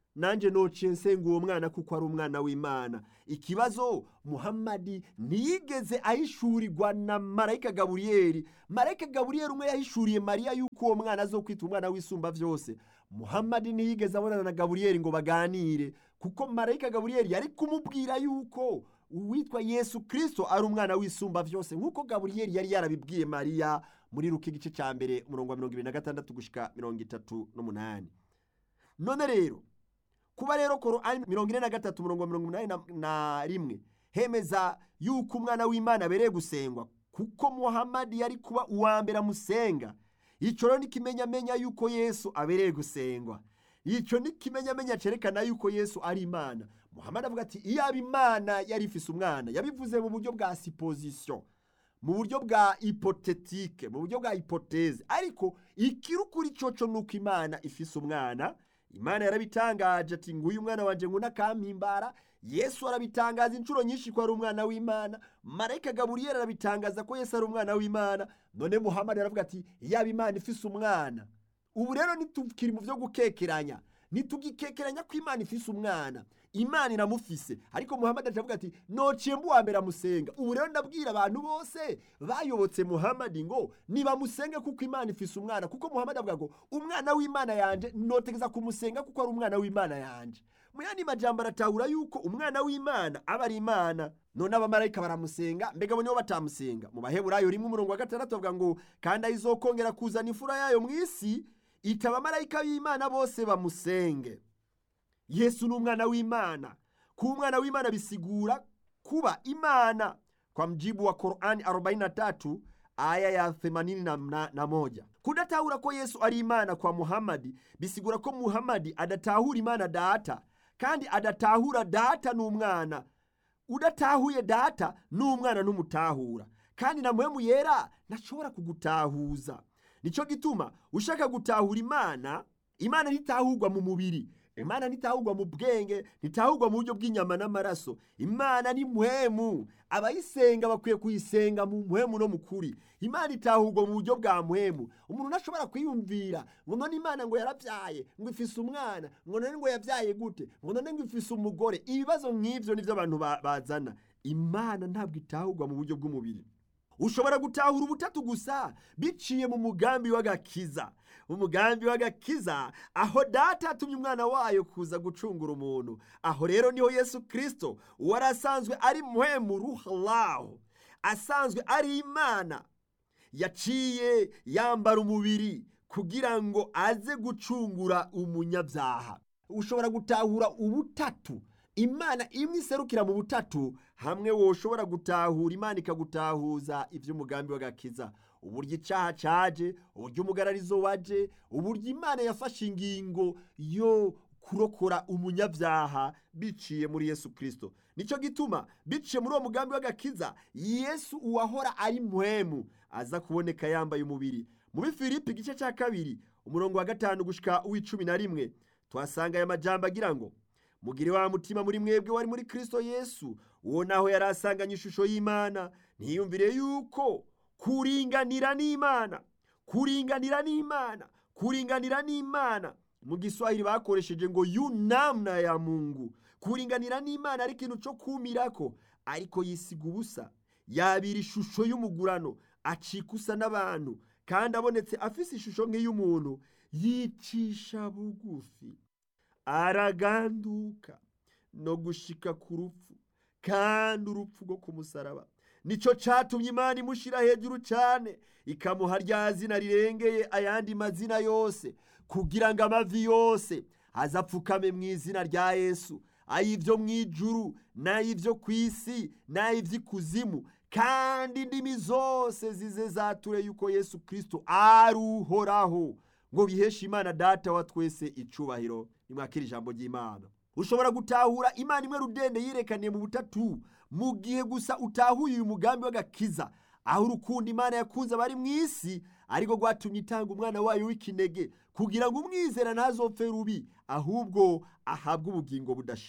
nanjye nociye nsenga uwo mwana kuko ari umwana w'imana ikibazo muhammadi ntiyigeze ahishurirwa na marayika gaburiyeri marayika gaburiyeri umwe yahishuriye mariya yuko uwo mwana azo kwita umwana w'isumba byose muhammadi ntiyigeze abonana na gaburiyeri ngo baganire kuko marayika gaburiyeri yari kumubwira yuko uwitwa yesu kirisito ari umwana w'isumba byose nk'uko gaburiyeri yari yarabibwiye mariya muri ruka igice cya mbere umurongo wa mirongo ibiri na gatandatu gushyika mirongo itatu n'umunani none rero kuba rero korani mirongo ine na gatatu umurongo wa mirongo inani na rimwe hemeza yuko umwana w'imana abereye gusengwa kuko muhammadi yari kuba uwa mbere amusenga icyo rero n'ikimenyamenya yuko yesu abereye gusengwa icyo n'ikimenyamenya cyerekana yuko yesu ari imana muhammadi avuga ati iyaba imana yari ifise umwana yabivuze mu buryo bwa sipozisiyo mu buryo bwa ipotetike mu buryo bwa ipoteze ariko ikirukuri coco ni uko imana ifise umwana imana yarabitangaje ati nguyu umwana wanjye ngo nakampimbara yesu arabitangaza inshuro nyinshi ko ari umwana w'imana marayika gaburiyeri arabitangaza ko yesu ari umwana w'imana none muhammadi aravuga ati yaba imana ifise umwana ubu rero ntitukiri mu byo gukekeranya ntitugikekeranya ko imana ifise umwana imana iramufise ariko muhammadi aravuga ati nociye mbuwa mbere amusenga ubu rero ndabwira abantu bose bayobotse muhammadi ngo nibamusenge kuko imana ifise umwana kuko muhammadi avuga ngo umwana w'imana yanje notegeza kumusenga kuko ari umwana w'imana yanje mu yandi majambo aratahura yuko umwana w'imana aba ari imana none abamarayika baramusenga mbega bo nibo batamusenga mu baheburayo rimwe umurongo wa gatandatu bavuga ngo kandi ayizokongera kuzana imfura yayo mu isi ita abamarayika b'imana bose bamusenge yesu ni umwana w'imana kuba umwana w'imana bisigura kuba imana kwa mjibu wa korani 43 aya ya 81 na moja kudatahura ko yesu ari imana kwa muhammadi bisigura ko muhammadi adatahura imana data kandi adatahura data n'umwana udatahuye data n'umwana n'umutahura kandi na muhemu yera ntashobora kugutahuza nicyo gituma ushaka gutahura imana imana ntitahurwa mu mubiri imana ntitahurwa mu bwenge ntitahurwa mu buryo bw'inyama n'amaraso imana ni muhemu abayisenga bakwiye kuyisenga mu muhemu no mu kuri imana itahurwa mu buryo bwa muhemu umuntu ntashobora kwiyumvira ngo none imana ngo yarabyaye ngo ifise umwana ngo none ngo yabyaye gute ngo none ngo ifise umugore ibibazo nk'ibyo nibyo abantu bazana imana ntabwo itahurwa mu buryo bw'umubiri ushobora gutahura ubutatu gusa biciye mu mugambi w'agakiza umugambi w'agakiza aho data atumye umwana wayo kuza gucungura umuntu aho rero niho yesu kirisito uwari asanzwe ari muhemu ruharaho asanzwe ari imana yaciye yambara umubiri kugira ngo aze gucungura umunyabyaha ushobora gutahura ubutatu imana imwe iserukira mu butatu hamwe woshobora gutahura imana ikagutahuza iby'umugambi w'agakiza uburyo icyaha cyaje uburyo umugararizo waje uburyo imana yafashe ingingo yo kurokora umunyabyaha biciye muri yesu kirisito nicyo gituma biciye muri uwo mugambi w'agakiza yesu uwahora ari muhemu aza kuboneka yambaye umubiri muri filipi igice cya kabiri umurongo wa gatanu gushyika uw'icumi na rimwe tuhasanga aya majambo agira ngo mugire wa mutima muri mwebwe wari muri kirisito yesu uwo naho yari asanganye ishusho y'imana ntiyumvire yuko kuringanira n'imana kuringanira n'imana kuringanira n'imana mu giswahili bakoresheje ngo yunamna ya mungu kuringanira n'imana ari ikintu cyo kumirako ariko yisiga ubusa yabira ishusho y'umugurano acika usa n'abantu kandi abonetse afise ishusho nk'iy'umuntu yicisha bugufi araganduka no gushika ku rupfu kandi urupfu rwo ku musaraba nicyo cyatumye imana imushyira hejuru cyane ikamuha rya zina rirengeye ayandi mazina yose kugira ngo amavi yose azapfukame mu izina rya yesu ay'ibyo mu ijuru n'ay'ibyo ku isi n'ay'iby'ikuzimu kandi indimi zose zize zature yuko yesu kirisito ari uhoraho ngo biheshe imana data wa twese icubahiro nimwakira ijambo ry'imana ushobora gutahura imana imwe rudende yirekaniye mu butatu mu gihe gusa utahuye uyu mugambi w'agakiza aho urukundo imana yakunze abari mu isi ariko rwatumye itanga umwana wayo w'ikinege kugira ngo umwizera ntazopfe rubi ahubwo ahabwe ubugingo budashira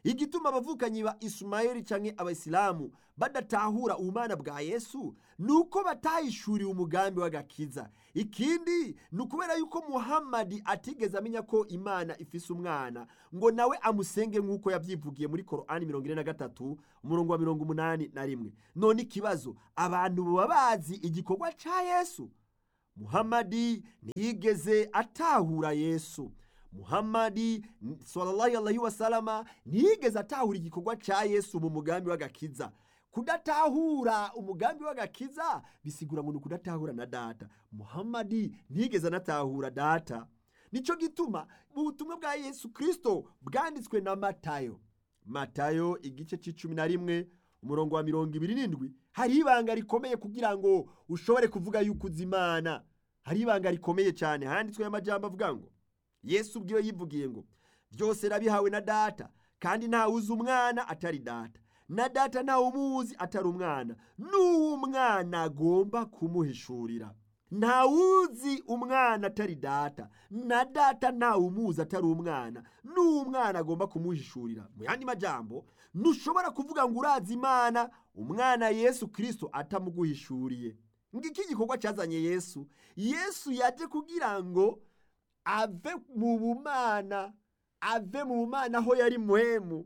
igituma abavukanyi ba isimayeli canke abayisilamu badatahura ubumana bwa yesu ni uko batahishuriwe umugambi w'agakiza ikindi ni ukubera yuko muhamadi atigeze amenya ko imana ifise umwana ngo nawe amusenge nk'uko yabyivugiye muri korani mirongo ine na gatatu umurongo wa mirongo umunani na rimwe none ikibazo abantu baba bazi igikorwa ca yesu muhamadi ntiyigeze atahura yesu muhamadi sallallahu alaihi wasalama ntiyigeze atahura igikorwa ca yesu mu mugambi w'agakiza kudatahura umugambi w'agakiza bisigura ngo ni ukudatahura na data muhamadi ntiyigeze anatahura data nicyo gituma mu butumwa bwa yesu kirisito bwanditswe na matayo matayo igice c'icumi na rimwe umurongo wa mirongo ibiri n'indwi hari ibanga rikomeye kugira ngo ushobore kuvuga yuko uzi imana hari ibanga rikomeye cyane handitswe amajambo avuga ngo yesu ubwiwe yivugiye ngo byose nabihawe na data kandi ntawe uzi umwana atari data na data ntawe umuzi atari umwana n'uwo umwana agomba kumuhishurira ntawuzi umwana atari data na data ntawe umuzi atari umwana n'uwo umwana agomba kumuhishurira mu yandi majambo ntushobora kuvuga ngo urazi imana umwana yesu kirisito atamuguhishuriye ngiki igikorwa cyazanye yesu yesu yaje kugira ngo ave mu bumana ave mu bumana aho yari muhemu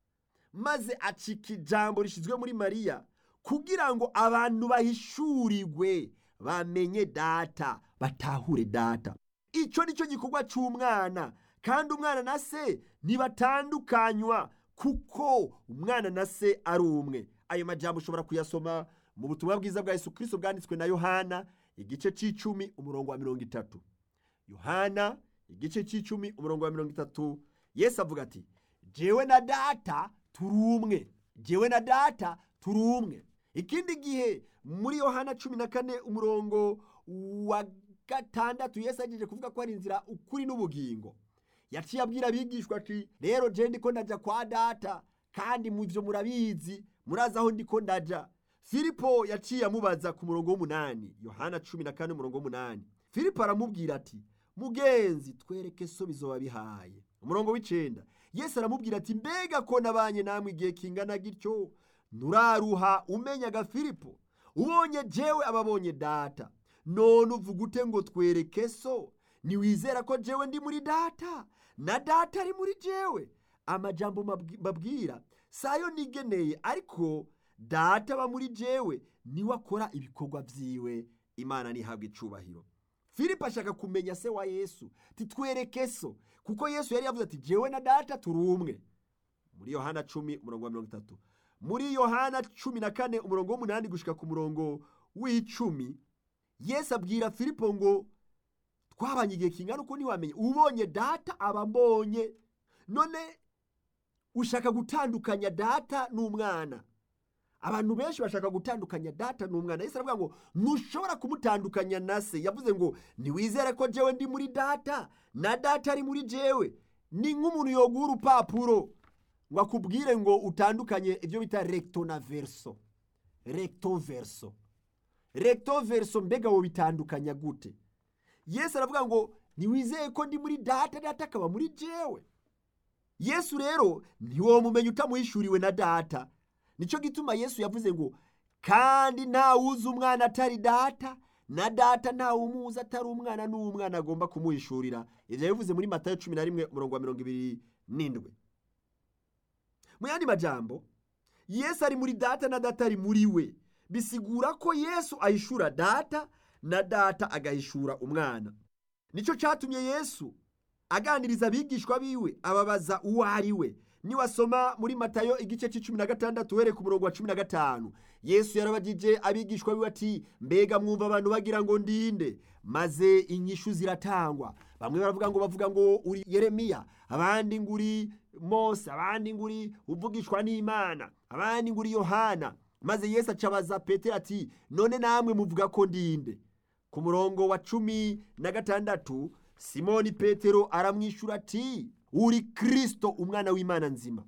maze acika ijambo rishyizwe muri mariya kugira ngo abantu bahishurirwe bamenye data batahure data icyo ni cyo gikorwa cy'umwana kandi umwana na se ntibatandukanywa kuko umwana na se ari umwe ayo majambo ushobora kuyasoma mu butumwa bwiza bwa yesu kirisito bwanditswe na yohana igice cy'icumi umurongo wa mirongo itatu yohana igice cy'icumi umurongo wa mirongo itatu yesu avuga ati jewe na data turi umwe jewe na data turi umwe ikindi gihe muri yohana cumi na kane umurongo wa gatandatu yesu agejeje kuvuga ko ari inzira ukuri n'ubugingo yaciye abwira abigishwa ati rero je ndiko ndaja kwa data kandi mu byo murabizi murazi aho ndiko ndaja filipo yaciye amubaza ku murongo w'umunani yohana cumi na kane umurongo w'umunani filipo aramubwira ati mugenzi twereke so bizoba bihaye umurongo w'icenda yesu aramubwira ati mbega ko nabanye namwe igihe kingana gityo nturaruha umenyaga filipo ubonye jewe ababonye data none uvuga ute ngo twereke so ntiwizera ko jewe ndi muri data na data ari muri jewe amajambo mbabwira sayo nigeneye ariko data aba muri jewe niwe akora ibikorwa byiwe imana ntihabwe icubahiro filipo ashaka kumenya se wa yesu titwereke so kuko yesu yari yavuze ati jewe na data turi umwe muri yohana cumi umurongo wa mirongo itatu muri yohana cumi na kane umurongo w'umunani gushika ku murongo w'icumi yesu abwira filipo ngo twabanye igihe kingana uko ntiwamenye ubonye data aba mbonye none ushaka gutandukanya data n'umwana abantu benshi bashaka gutandukanya data n'umwana yesu aravuga ngo ntushobora kumutandukanya na se yavuze ngo ntiwizere ko jewe ndi muri data na data ari muri jewe ni nk'umuntu yoguha urupapuro ngo akubwire ngo utandukanye ibyo bita recto na verso recto verso recto verso mbega wo bitandukanya gute yesu aravuga ngo ntiwizeye ko ndi muri data data akaba muri jewe yesu rero ntiwomumenya utamuhishuriwe na data nicyo gituma yesu yavuze ngo kandi ntawuzi umwana atari data na data ntawumuzi atari umwana n'umwana agomba kumuhishurira ibyo yabivuze muri matayo cumi na rimwe umurongo wa mirongo ibiri n'indwi mu yandi majambo yesu ari muri data na data ari muri we bisigura ko yesu ahishura data na data agahishura umwana nicyo cyatumye yesu aganiriza abigishwa biwe ababaza uwo ari we niwasoma muri matayo igice cy'icumi na gatandatu uhereye ku murongo wa cumi na gatanu yesu yarabagije abigishwa biwe ati mbega mwumva abantu bagira ngo ndinde maze inyishu ziratangwa bamwe baravuga ngo bavuga ngo uri yeremiya abandi ngo uri mose abandi ngo uri uvugishwa n'imana abandi ngo uri yohana maze yesu acabaza petero ati none namwe muvuga ko ndinde ku murongo wa cumi na gatandatu simoni petero aramwishyura ati uri kirisito umwana w'imana nzima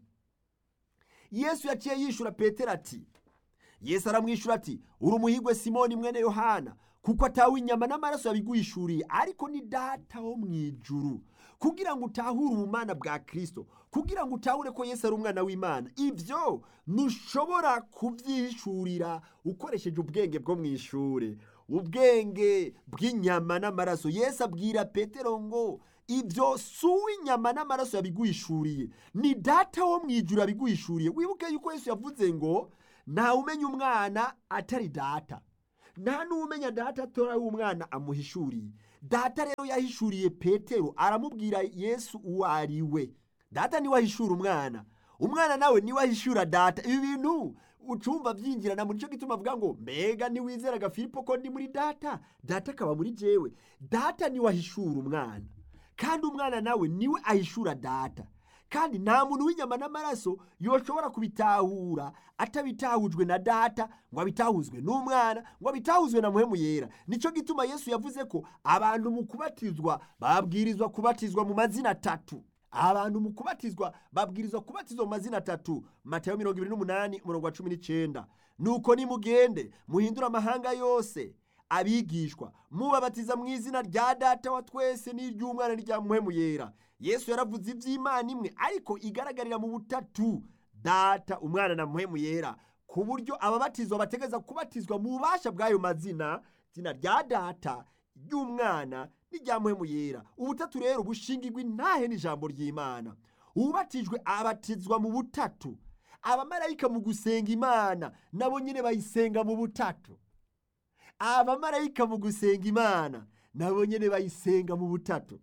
yesu yaciye yishyura petero ati yesu aramwishyura ati uri umuhigwe simoni mwene yohana kuko atawe inyama n'amaraso yabiguhishuriye ariko ni data wo mu ijuru kugira ngo utahure ubumana bwa kirisito kugira ngo utahure ko yesu ari umwana w'imana ibyo ntushobora kubyihishurira ukoresheje ubwenge bwo mu ishuri ubwenge bw'inyama n'amaraso yesu abwira petero ngo ibyo si uw'inyama n'amaraso yabiguhishuriye ni data wo mu ijuru yabiguhishuriye wibuke yuko yesu yavuze ngo ntawe umenya umwana atari data nta n'umenya data atora w'umwana amuhishuriye data rero yahishuriye petero aramubwira yesu uwo ari we data niwe ahishura umwana umwana nawe niwe ahishura data ibi bintu ucumva byinjirana muri cyo gituma avuga ngo mbega niwizeraga filipo ko ndi muri data data akaba muri jewe data niwe ahishura umwana kandi umwana nawe niwe ahishura data kandi nta muntu w'inyama n'amaraso yoshobora kubitahura atabitahujwe na data ngo abitahuzwe n'umwana ngo abitahuzwe na muhemu yera nicyo gituma yesu yavuze ko abantu mu kubatizwa babwirizwa kubatizwa mu mazina atatu abantu mu kubatizwa babwirizwa kubatizwa mu mazina atatu matayo mirongo ibiri n'umunani umurongo wa cumi n'icyenda nuko nimugende muhindure amahanga yose abigishwa mubabatiza mu izina rya data wa twese n'iry'umwana n'irya muhemu yera yesu yaravuze iby'imana imwe ariko igaragarira mu butatu data umwana na muhemu yera ku buryo ababatizwa bategeza kubatizwa mu bubasha bw'ayo mazina izina rya data ry'umwana n'irya muhemu yera ubutatu rero bushingirwa intahe n'ijambo ry'imana ubatijwe abatizwa mu butatu abamarayika mu gusenga imana nabo nyine bayisenga mu butatu abamarayika mu gusenga imana nabo nyine bayisenga mu butatu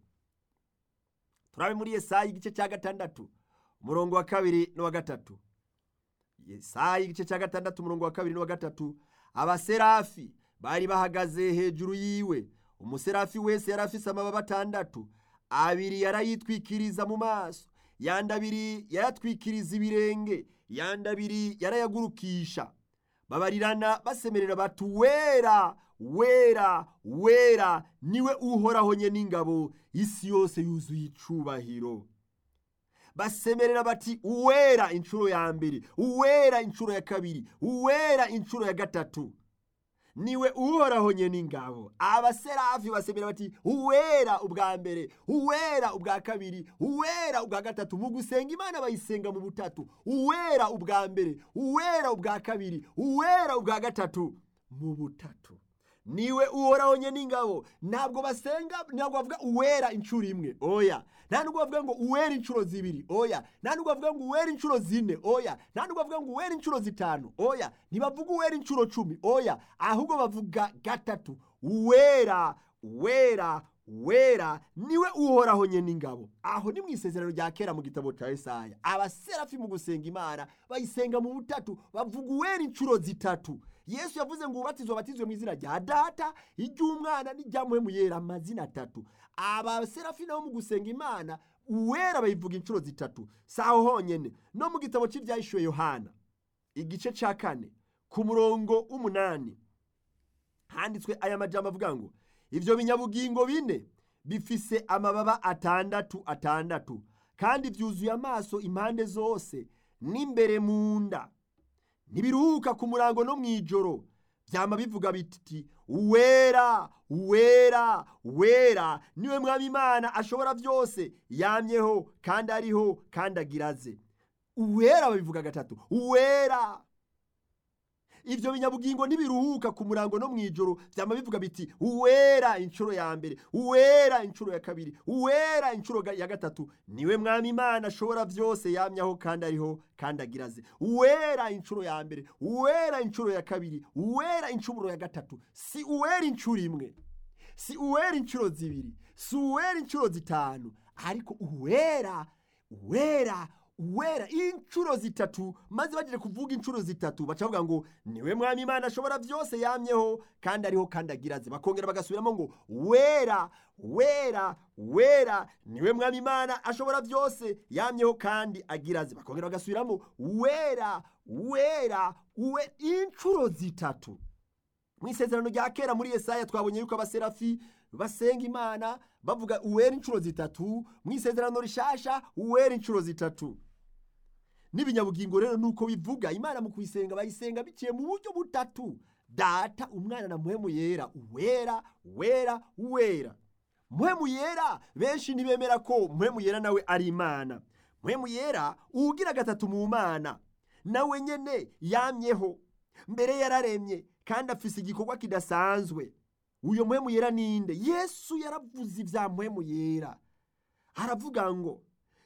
turabe muri yesayi igice cya gatandatu umurongo wa kabiri n'uwa gatatu yesayi igice cya gatandatu umurongo wa kabiri n'uwa gatatu abaserafi bari bahagaze hejuru yiwe umuserafi wese yari afise amababa atandatu abiri yarayitwikiriza mu maso yandi abiri yayatwikiriza ibirenge yandi abiri yarayagurukisha babarirana basemerera bati wera wera wera niwe uhoraho nye n'ingabo isi yose yuzuye icubahiro basemerera bati uwera inshuro ya mbere uwera inshuro ya kabiri uwera inshuro ya gatatu niwe uhoraho nye n'ingabo abaserafi basemera bati uwera ubwa mbere uwera ubwa kabiri uwera ubwa gatatu mu gusenga imana bayisenga mu butatu uwera ubwa mbere uwera ubwa kabiri uwera ubwa gatatu mu butatu niwe uhoraho nye n'ingabo ntabwo basenga ntabwo bavuga uwera inshuro imwe oya nta nubwo bavuga ngo uwera inshuro zibiri oya nta nubwo bavuga ngo uwera inshuro zine oya nta nubwo bavuga ngo uwera inshuro zitanu oya ntibavuga uwera inshuro cumi oya ahubwo bavuga gatatu uwera wera wera niwe uhoraho nye n'ingabo aho ni mu isezerano rya kera mu gitabo cya Yesaya abaserafi mu gusenga imana bayisenga mu butatu bavuga uwera inshuro zitatu yesu yavuze ngo ubatizwe batizwe mu izina rya data iry'umwana n'irya muhemu yera amazina atatu abaserafi nabo mu gusenga imana uwera bayivuga inshuro zitatu si aho honyine no mu gitabo cy'ibyahishuwe yohana igice cya kane ku murongo w'umunani handitswe aya majambo avuga ngo ibyo binyabugingo bine bifise amababa atandatu atandatu kandi byuzuye amaso impande zose n'imbere mu nda ntibiruhuka ku murango no mu ijoro byama bivuga biti uwera uwera uwera niwe mwami imana ashobora byose yamyeho kandi ariho kandi agiraze uwera babivuga gatatu uwera ibyo binyabugingo ntibiruhuka ku murango no mu ijoro byama bivuga biti uwera inshuro ya mbere uwera inshuro ya kabiri uwera inshuro ya gatatu niwe mwami imana ashobora byose yamyaho kandi ariho kandi agiraze uwera inshuro ya mbere uwera inshuro ya kabiri uwera inshuro ya gatatu si uwera inshuro imwe si uwera inshuro zibiri si uwera inshuro zitanu ariko uwera uwera uwera inshuro zitatu maze bagiye kuvuga inshuro zitatu baca bavuga ngo niwe mwami imana ashobora byose yamyeho kandi ariho kandi agiraze bakongera bagasubiramo ngo wera wera wera niwe mwami imana ashobora byose yamyeho kandi agiraze bakongera bagasubiramo wera wera we inshuro zitatu mu isezerano rya kera muri Yesaya twabonye yuko abaserafi basenga imana bavuga uwera inshuro zitatu mu isezerano rishasha uwera inshuro zitatu n'ibinyabugingo rero nuko bivuga imana mu kuyisenga bayisenga biciye mu buryo butatu data umwana na muhemu yera uwera wera wera muhemu yera benshi ntibemera ko muhemu yera nawe ari imana muhemu yera uwugira gatatu mu mana nawe nyene yamyeho mbere yararemye kandi afise igikorwa kidasanzwe uyo muhemu yera ninde yesu yaravuze ibya muhemu yera aravuga ngo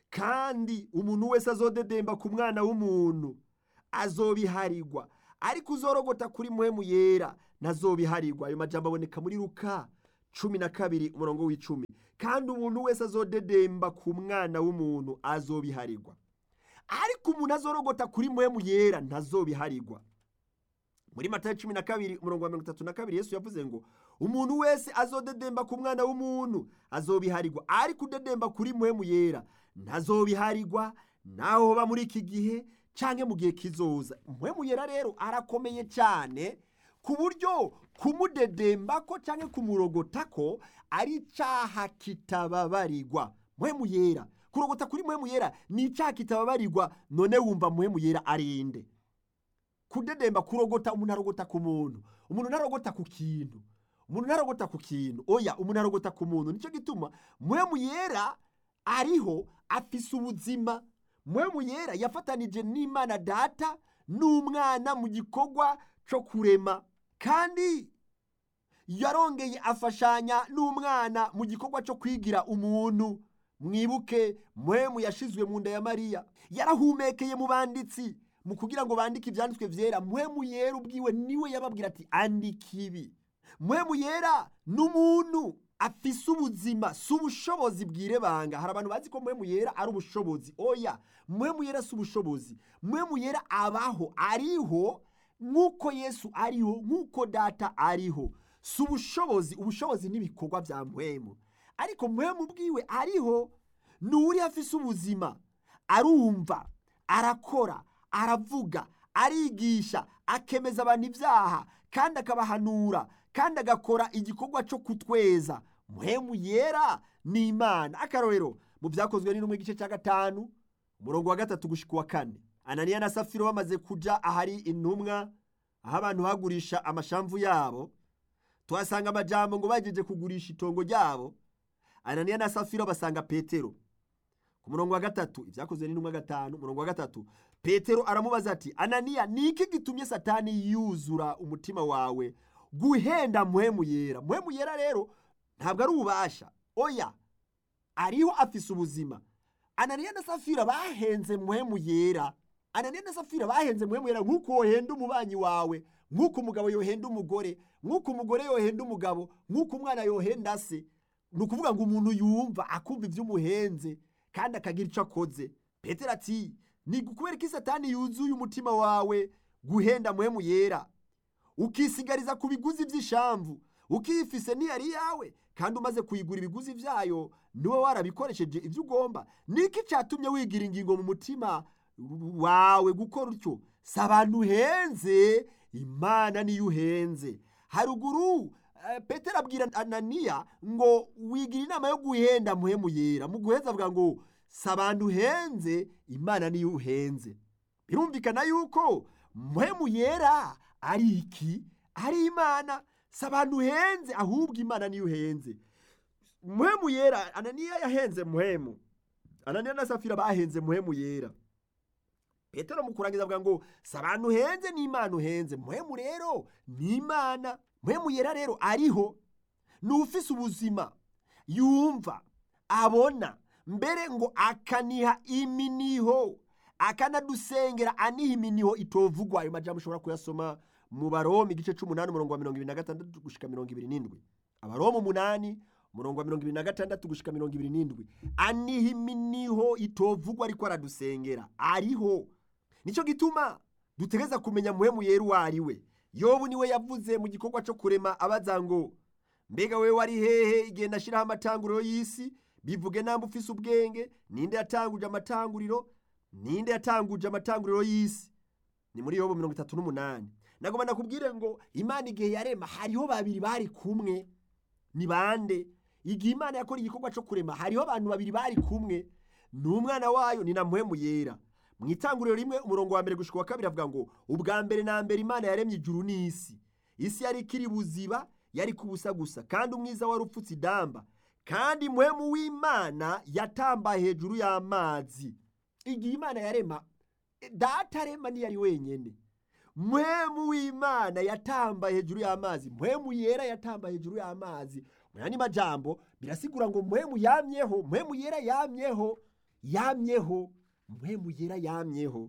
kandi umuntu wese azodedemba ku mwana w'umuntu azobiharirwa ariko uzorogota kuri muhemu yera ntazobiharirwa ayo majambo aboneka muri luka cumi na kabiri umurongo w'icumi kandi umuntu wese azodedemba ku mwana w'umuntu azobiharirwa ariko umuntu azorogota kuri muhemu yera ntazobiharirwa muri matayo cumi na kabiri umurongo wa mirongo itatu na kabiri yesu yavuze ngo umuntu wese azodedemba ku mwana w'umuntu azobiharirwa ariko udedemba kuri muhemu yera ntazobiharirwa naho hoba muri iki gihe canke mu gihe kizoza muhemu yera rero arakomeye cyane ku buryo kumudedembako canke kumurogotako ari icaha kitababarirwa muhemu yera kurogota kuri muhemu yera ni icaha kitababarirwa none wumva muhemu yera arinde kudedemba kurogota umuntu arogota ku muntu umuntu ntarogota ku kintu umuntu ntarogota ku kintu oya umuntu arogota ku muntu nicyo gituma muhemu yera ariho afise ubuzima muhemu yera yafatanije n'imana data n'umwana mu gikorwa cyo kurema kandi yarongeye afashanya n'umwana mu gikorwa cyo kwigira umuntu mwibuke muhemu yashizwe mu nda ya mariya yarahumekeye mu banditsi mu kugira ngo bandike ibyanditswe byera muhemu yera ubwiwe niwe yababwira ati andika ibi muhemu yera n'umuntu afise ubuzima si ubushobozi bwirebanga hari abantu bazi ko muhemu yera ari ubushobozi oya muhemu yera si ubushobozi muhemu yera abaho ariho nk'uko yesu ariho nk'uko data ariho si ubushobozi ubushobozi n'ibikorwa bya muhemu ariko muhemu ubwiwe ariho ni uri afise ubuzima arumva arakora aravuga arigisha akemeza abantu ibyaha kandi akabahanura kandi agakora igikorwa cyo kutweza muhemu yera ni imana akarorero mu byakozwe n'intumwa igice cya gatanu umurongo wa gatatu gushika uwa kane ananiya na safiro bamaze kuja ahari intumwa aho abantu bagurisha amashamvu yabo tuhasanga amajambo ngo bagejeje kugurisha itongo ryabo ananiya na safiro basanga petero ku murongo wa gatatu ibyakozwe n'intumwa gatanu umurongo wa gatatu petero aramubaza ati ananiya ni iki gitumye satani yuzura umutima wawe guhenda muhemu yera muhemu yera rero ntabwo ari ububasha oya ariho afise ubuzima ananiya na safira bahenze muhemu yera ananiya na safira bahenze muhemu yera nk'uko wohenda umubanyi wawe nk'uko umugabo yohenda umugore nk'uko umugore yohenda umugabo nk'uko umwana yohenda se ni ukuvuga ngo umuntu yumva akumva iby'umuhenze kandi akagira icyo akoze petero ati ni kubera ko satani yuzuye umutima wawe guhenda muhemu yera ukisigariza ku biguzi by'ishamvu ukifise ntiyari yawe kandi umaze kuyigura ibiguzi byayo niwe warabikoresheje ibyo ugomba niki cyatumye wigira ingingo mu mutima wawe gukora utyo si abantu uhenze imana niyo uhenze haruguru petero abwira ananiya ngo wigira inama yo guhenda muhemu yera mu guheza avuga ngo si abantu uhenze imana niyo uhenze birumvikana yuko muhemu yera ari iki ari imana si abantu uhenze ahubwo imana niyo uhenze muhemu yera ananiya yahenze muhemu ananiya na safira bahenze muhemu yera petero mu kurangiza avuga ngo si abantu uhenze ni imana uhenze muhemu rero ni imana muhemu yera rero ariho ni ufise ubuzima yumva abona mbere ngo akaniha iminiho akanadusengera aniha iminiho itovugwa ayo majambo ushobora kuyasoma mu baromi igice c'umunani umurongo wa mirongo ibiri na gatandatu gushika mirongo ibiri n'indwi abaromi umunani umurongo wa mirongo ibiri na gatandatu gushika mirongo ibiri n'indwi aniha iminiho itovugwa ariko aradusengera ariho nicyo gituma dutegereza kumenya muhemu yera uwo ari we yobu niwe yavuze mu gikorwa cyo kurema abaza ngo mbega wewe wari hehe igihe ndashyiraho amatanguriro y'isi bivuge namba ufise ubwenge ninde yatanguje amatanguriro ninde yatanguje amatanguriro y'isi ni muri yobu mirongo itatu n'umunani nagomba nakubwire ngo imana igihe yarema hariho babiri bari kumwe ni bande igihe imana yakora igikorwa cyo kurema hariho abantu babiri bari kumwe ni umwana wayo ni na muhemu yera mu itanguriro rimwe umurongo wa mbere gushika wa kabiri avuga ngo ubwa mbere na mbere imana yaremye ijuru n'isi isi yari ikiri buziba yari kubusa gusa kandi umwiza wari upfutse idamba kandi muhemu w'imana yatambaye hejuru y'amazi igihe imana yarema data arema ntiyari wenyine muhemu w'imana yatambaye hejuru y'amazi muhemu yera yatambaye hejuru y'amazi mu yandi majambo birasigura ngo muhemu yamyeho muhemu yera yamyeho yamyeho muhemu yera yamyeho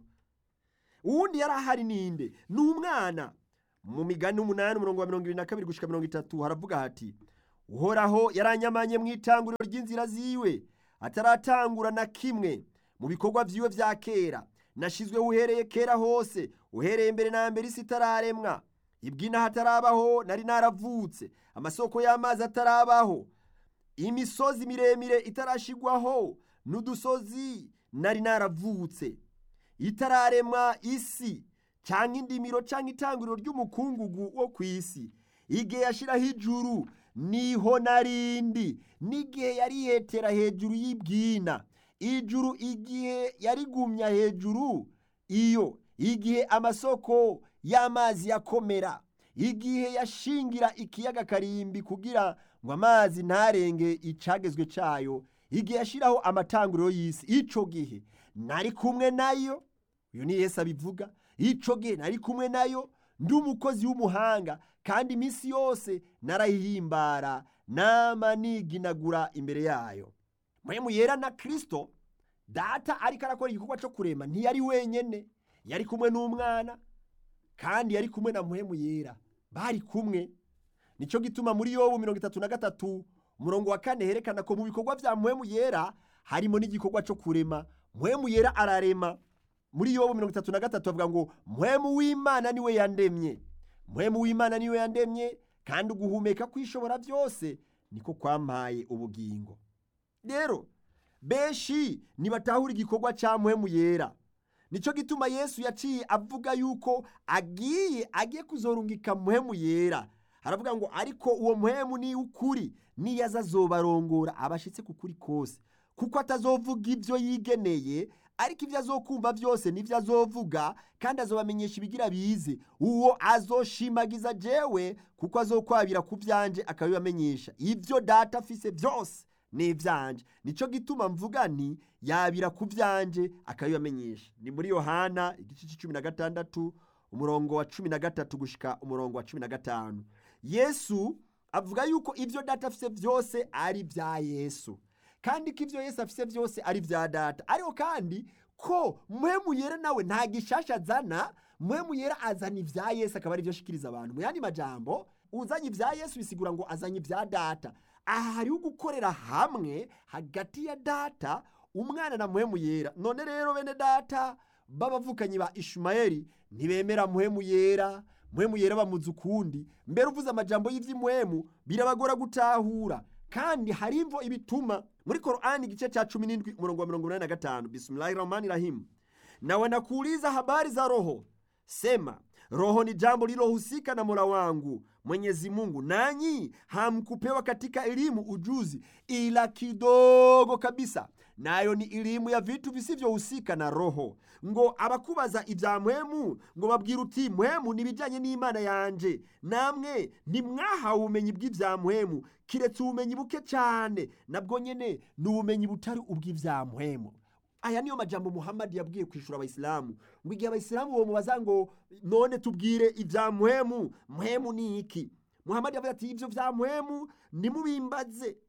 uwundi yari ahari ninde ni umwana mu migani umunani umurongo wa mirongo irindwi na kabiri gushika mirongo itatu haravuga hati uhoraho yaranyamanye mu itanguriro ry'inzira ziwe ataratangura na kimwe mu bikorwa vyiwe vya kera nashizweho uhereye kera hose uhereye mbere na mbere isi itararemwa ibwina hatarabaho nari naravutse amasoko y'amazi atarabaho imisozi miremire itarashigwaho n'udusozi nari naravutse itararemwa isi cyangwa indimiro cyangwa itanguriro ry'umukungugu wo ku isi igihe yashiraho ijuru niho narindi n'igihe yarihetera hejuru y'ibwina ijuru igihe yarigumya hejuru iyo igihe amasoko y'amazi yakomera igihe yashingira ikiyaga karimbi kugira ngo amazi ntarenge icagezwe cayo igihe yashiraho amatanguriro y'isi ico gihe nari kumwe nayo uyu ni yesu abivuga ico gihe nari kumwe nayo ndi umukozi w'umuhanga kandi iminsi yose narayihimbara nama niginagura imbere yayo mpwemu yera na kristo data ariko arakora igikorwa cyo kurema ntiyari wenyene yari kumwe n'umwana kandi yari kumwe na mpwemu yera bari kumwe nicyo gituma muri yobu mirongo itatu na gatatu umurongo wa kane herekana ko mu bikorwa vya mpwemu yera harimo n'igikorwa cyo kurema mpwemu yera ararema muri yobu mirongo itatu na gatatu avuga ngo mpwemu w'imana niwe yandemye mpwemu w'imana niwe yandemye kandi uguhumeka kwishobora byose niko kwampaye ubugingo rero benshi nibatahura igikorwa cya mpwemu yera nicyo gituma yesu yaciye avuga yuko agiye agiye kuzorungika mpwemu yera haravuga ngo ariko uwo mpwemu ni ukuri niyo azazobarongora abashitse ku kuri kose kuko atazovuga ibyo yigeneye ariko ibyo azokumva byose nibyo azovuga kandi azobamenyesha ibigira bize uwo azoshimagiza jewe kuko azokwabira ku byanje akabibamenyesha ibyo data afise byose ni ibyanje nicyo gituma mvuga nti yabira ku byanje akabibamenyesha ni muri yohana igice cy'icumi na gatandatu umurongo wa cumi na gatatu gushika umurongo wa cumi na gatanu yesu avuga yuko ibyo data afise byose ari ibya yesu kandi ko ibyo yesu afise byose ari ibya data ariko kandi ko mpwemu yera nawe nta gishasha azana mpwemu yera azana ibya yesu akaba ari byo ashikiriza abantu mu yandi majambo uzanye ibya yesu bisigura ngo azanye ibya data aha hariho gukorera hamwe hagati ya data umwana na mpwemu yera none rero bene data b'abavukanyi ba ishumayeli ntibemera mpwemu yera mpwemu yera bamuzi ukundi mbere uvuze amajambo y'iby'imwemu birabagora gutahura kandi hari imvo ibituma muri korani igice cha cumi n'indwi umurongo wa mirongo inani na gatanu bismillahi rahmani rahimu na wanakuuliza habari za roho sema roho ni jambo lilohusika na mola wangu mwenyezi mungu nanyi hamkupewa katika elimu ujuzi ila kidogo kabisa nayo ni elimu ya vitu visivyohusika na roho ngo abakubaza ibya mpwemu ngo babwira uti mpwemu nibijyanye n'imana yanje namwe ntimwahawe ubumenyi bw'ibya mpwemu kiretse ubumenyi buke cyane nabwo nyene ni ubumenyi butari ubw'ibya mpwemu aya niyo majambo muhammadi yabwiye kwishura abayisilamu ngo igihe abayisilamu bomubaza ngo none tubwire ibya mpwemu mpwemu ni iki muhammadi yavuze ati ibyo bya mpwemu nimubimbaze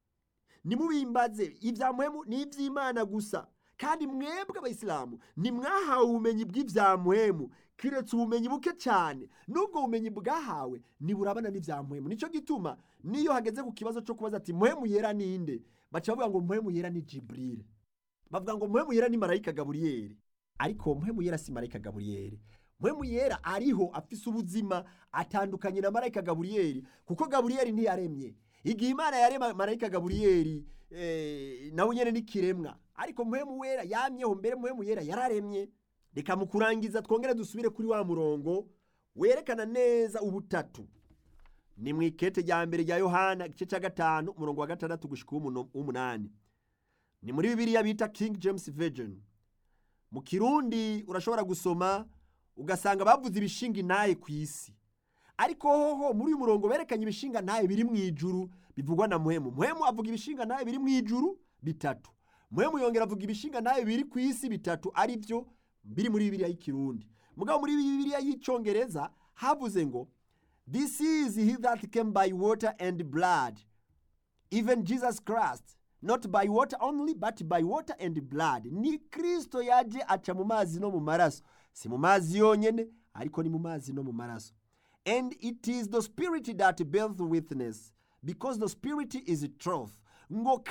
nimubimbaze ibya mpwemu ni iby'imana gusa kandi mwebwe abayisilamu ntimwahawe ubumenyi bw'ibya mpwemu kiretse ubumenyi buke cyane n'ubwo bumenyi bwahawe ntiburabana n'ibya mpwemu nicyo gituma niyo hageze ku kibazo cyo kubaza ati mpwemu yera ninde baca bavuga ngo mpwemu yera ni jiburire bavuga ngo mpwemu yera ni marayika gaburiyeri ariko mpwemu yera si marayika gaburiyeri mpwemu yera ariho afise ubuzima atandukanye na marayika gaburiyeri kuko gaburiyeri ntiyaremye igihe imana yarema marayika gaburiyeri eh, nawe nyene n'ikiremwa ariko mpwemu wera yamyeho mbere mpwemu yera yararemye reka mu kurangiza twongere dusubire kuri wa murongo werekana neza ubutatu ni mu ikete rya mbere rya yohana igice cya gatanu umurongo wa gatandatu gushika uw'umunani ni muri bibiliya bita king james virgin mu kirundi urashobora gusoma ugasanga bavuze ibishinga intaye ku isi ariko hoho muri uyu murongo berekanye ibishinga ntaye biri mu ijuru bivugwa na muhemu muhemu avuga ibishinga ntaye biri mu ijuru bitatu muhemu yongera avuga ibishinga ntaye biri ku isi bitatu ari byo biri muri bibiliya y'ikirundi mugabo muri bibiliya y'icyongereza havuze ngo this is he that came by water and blood even jesus christ not by water only but by water and blood ni kristo yaje aca mu mazi no mu maraso si mu mazi yonyene ariko ni mu mazi no mu maraso and it is the spirit that beareth witness because the spirit is truth ngo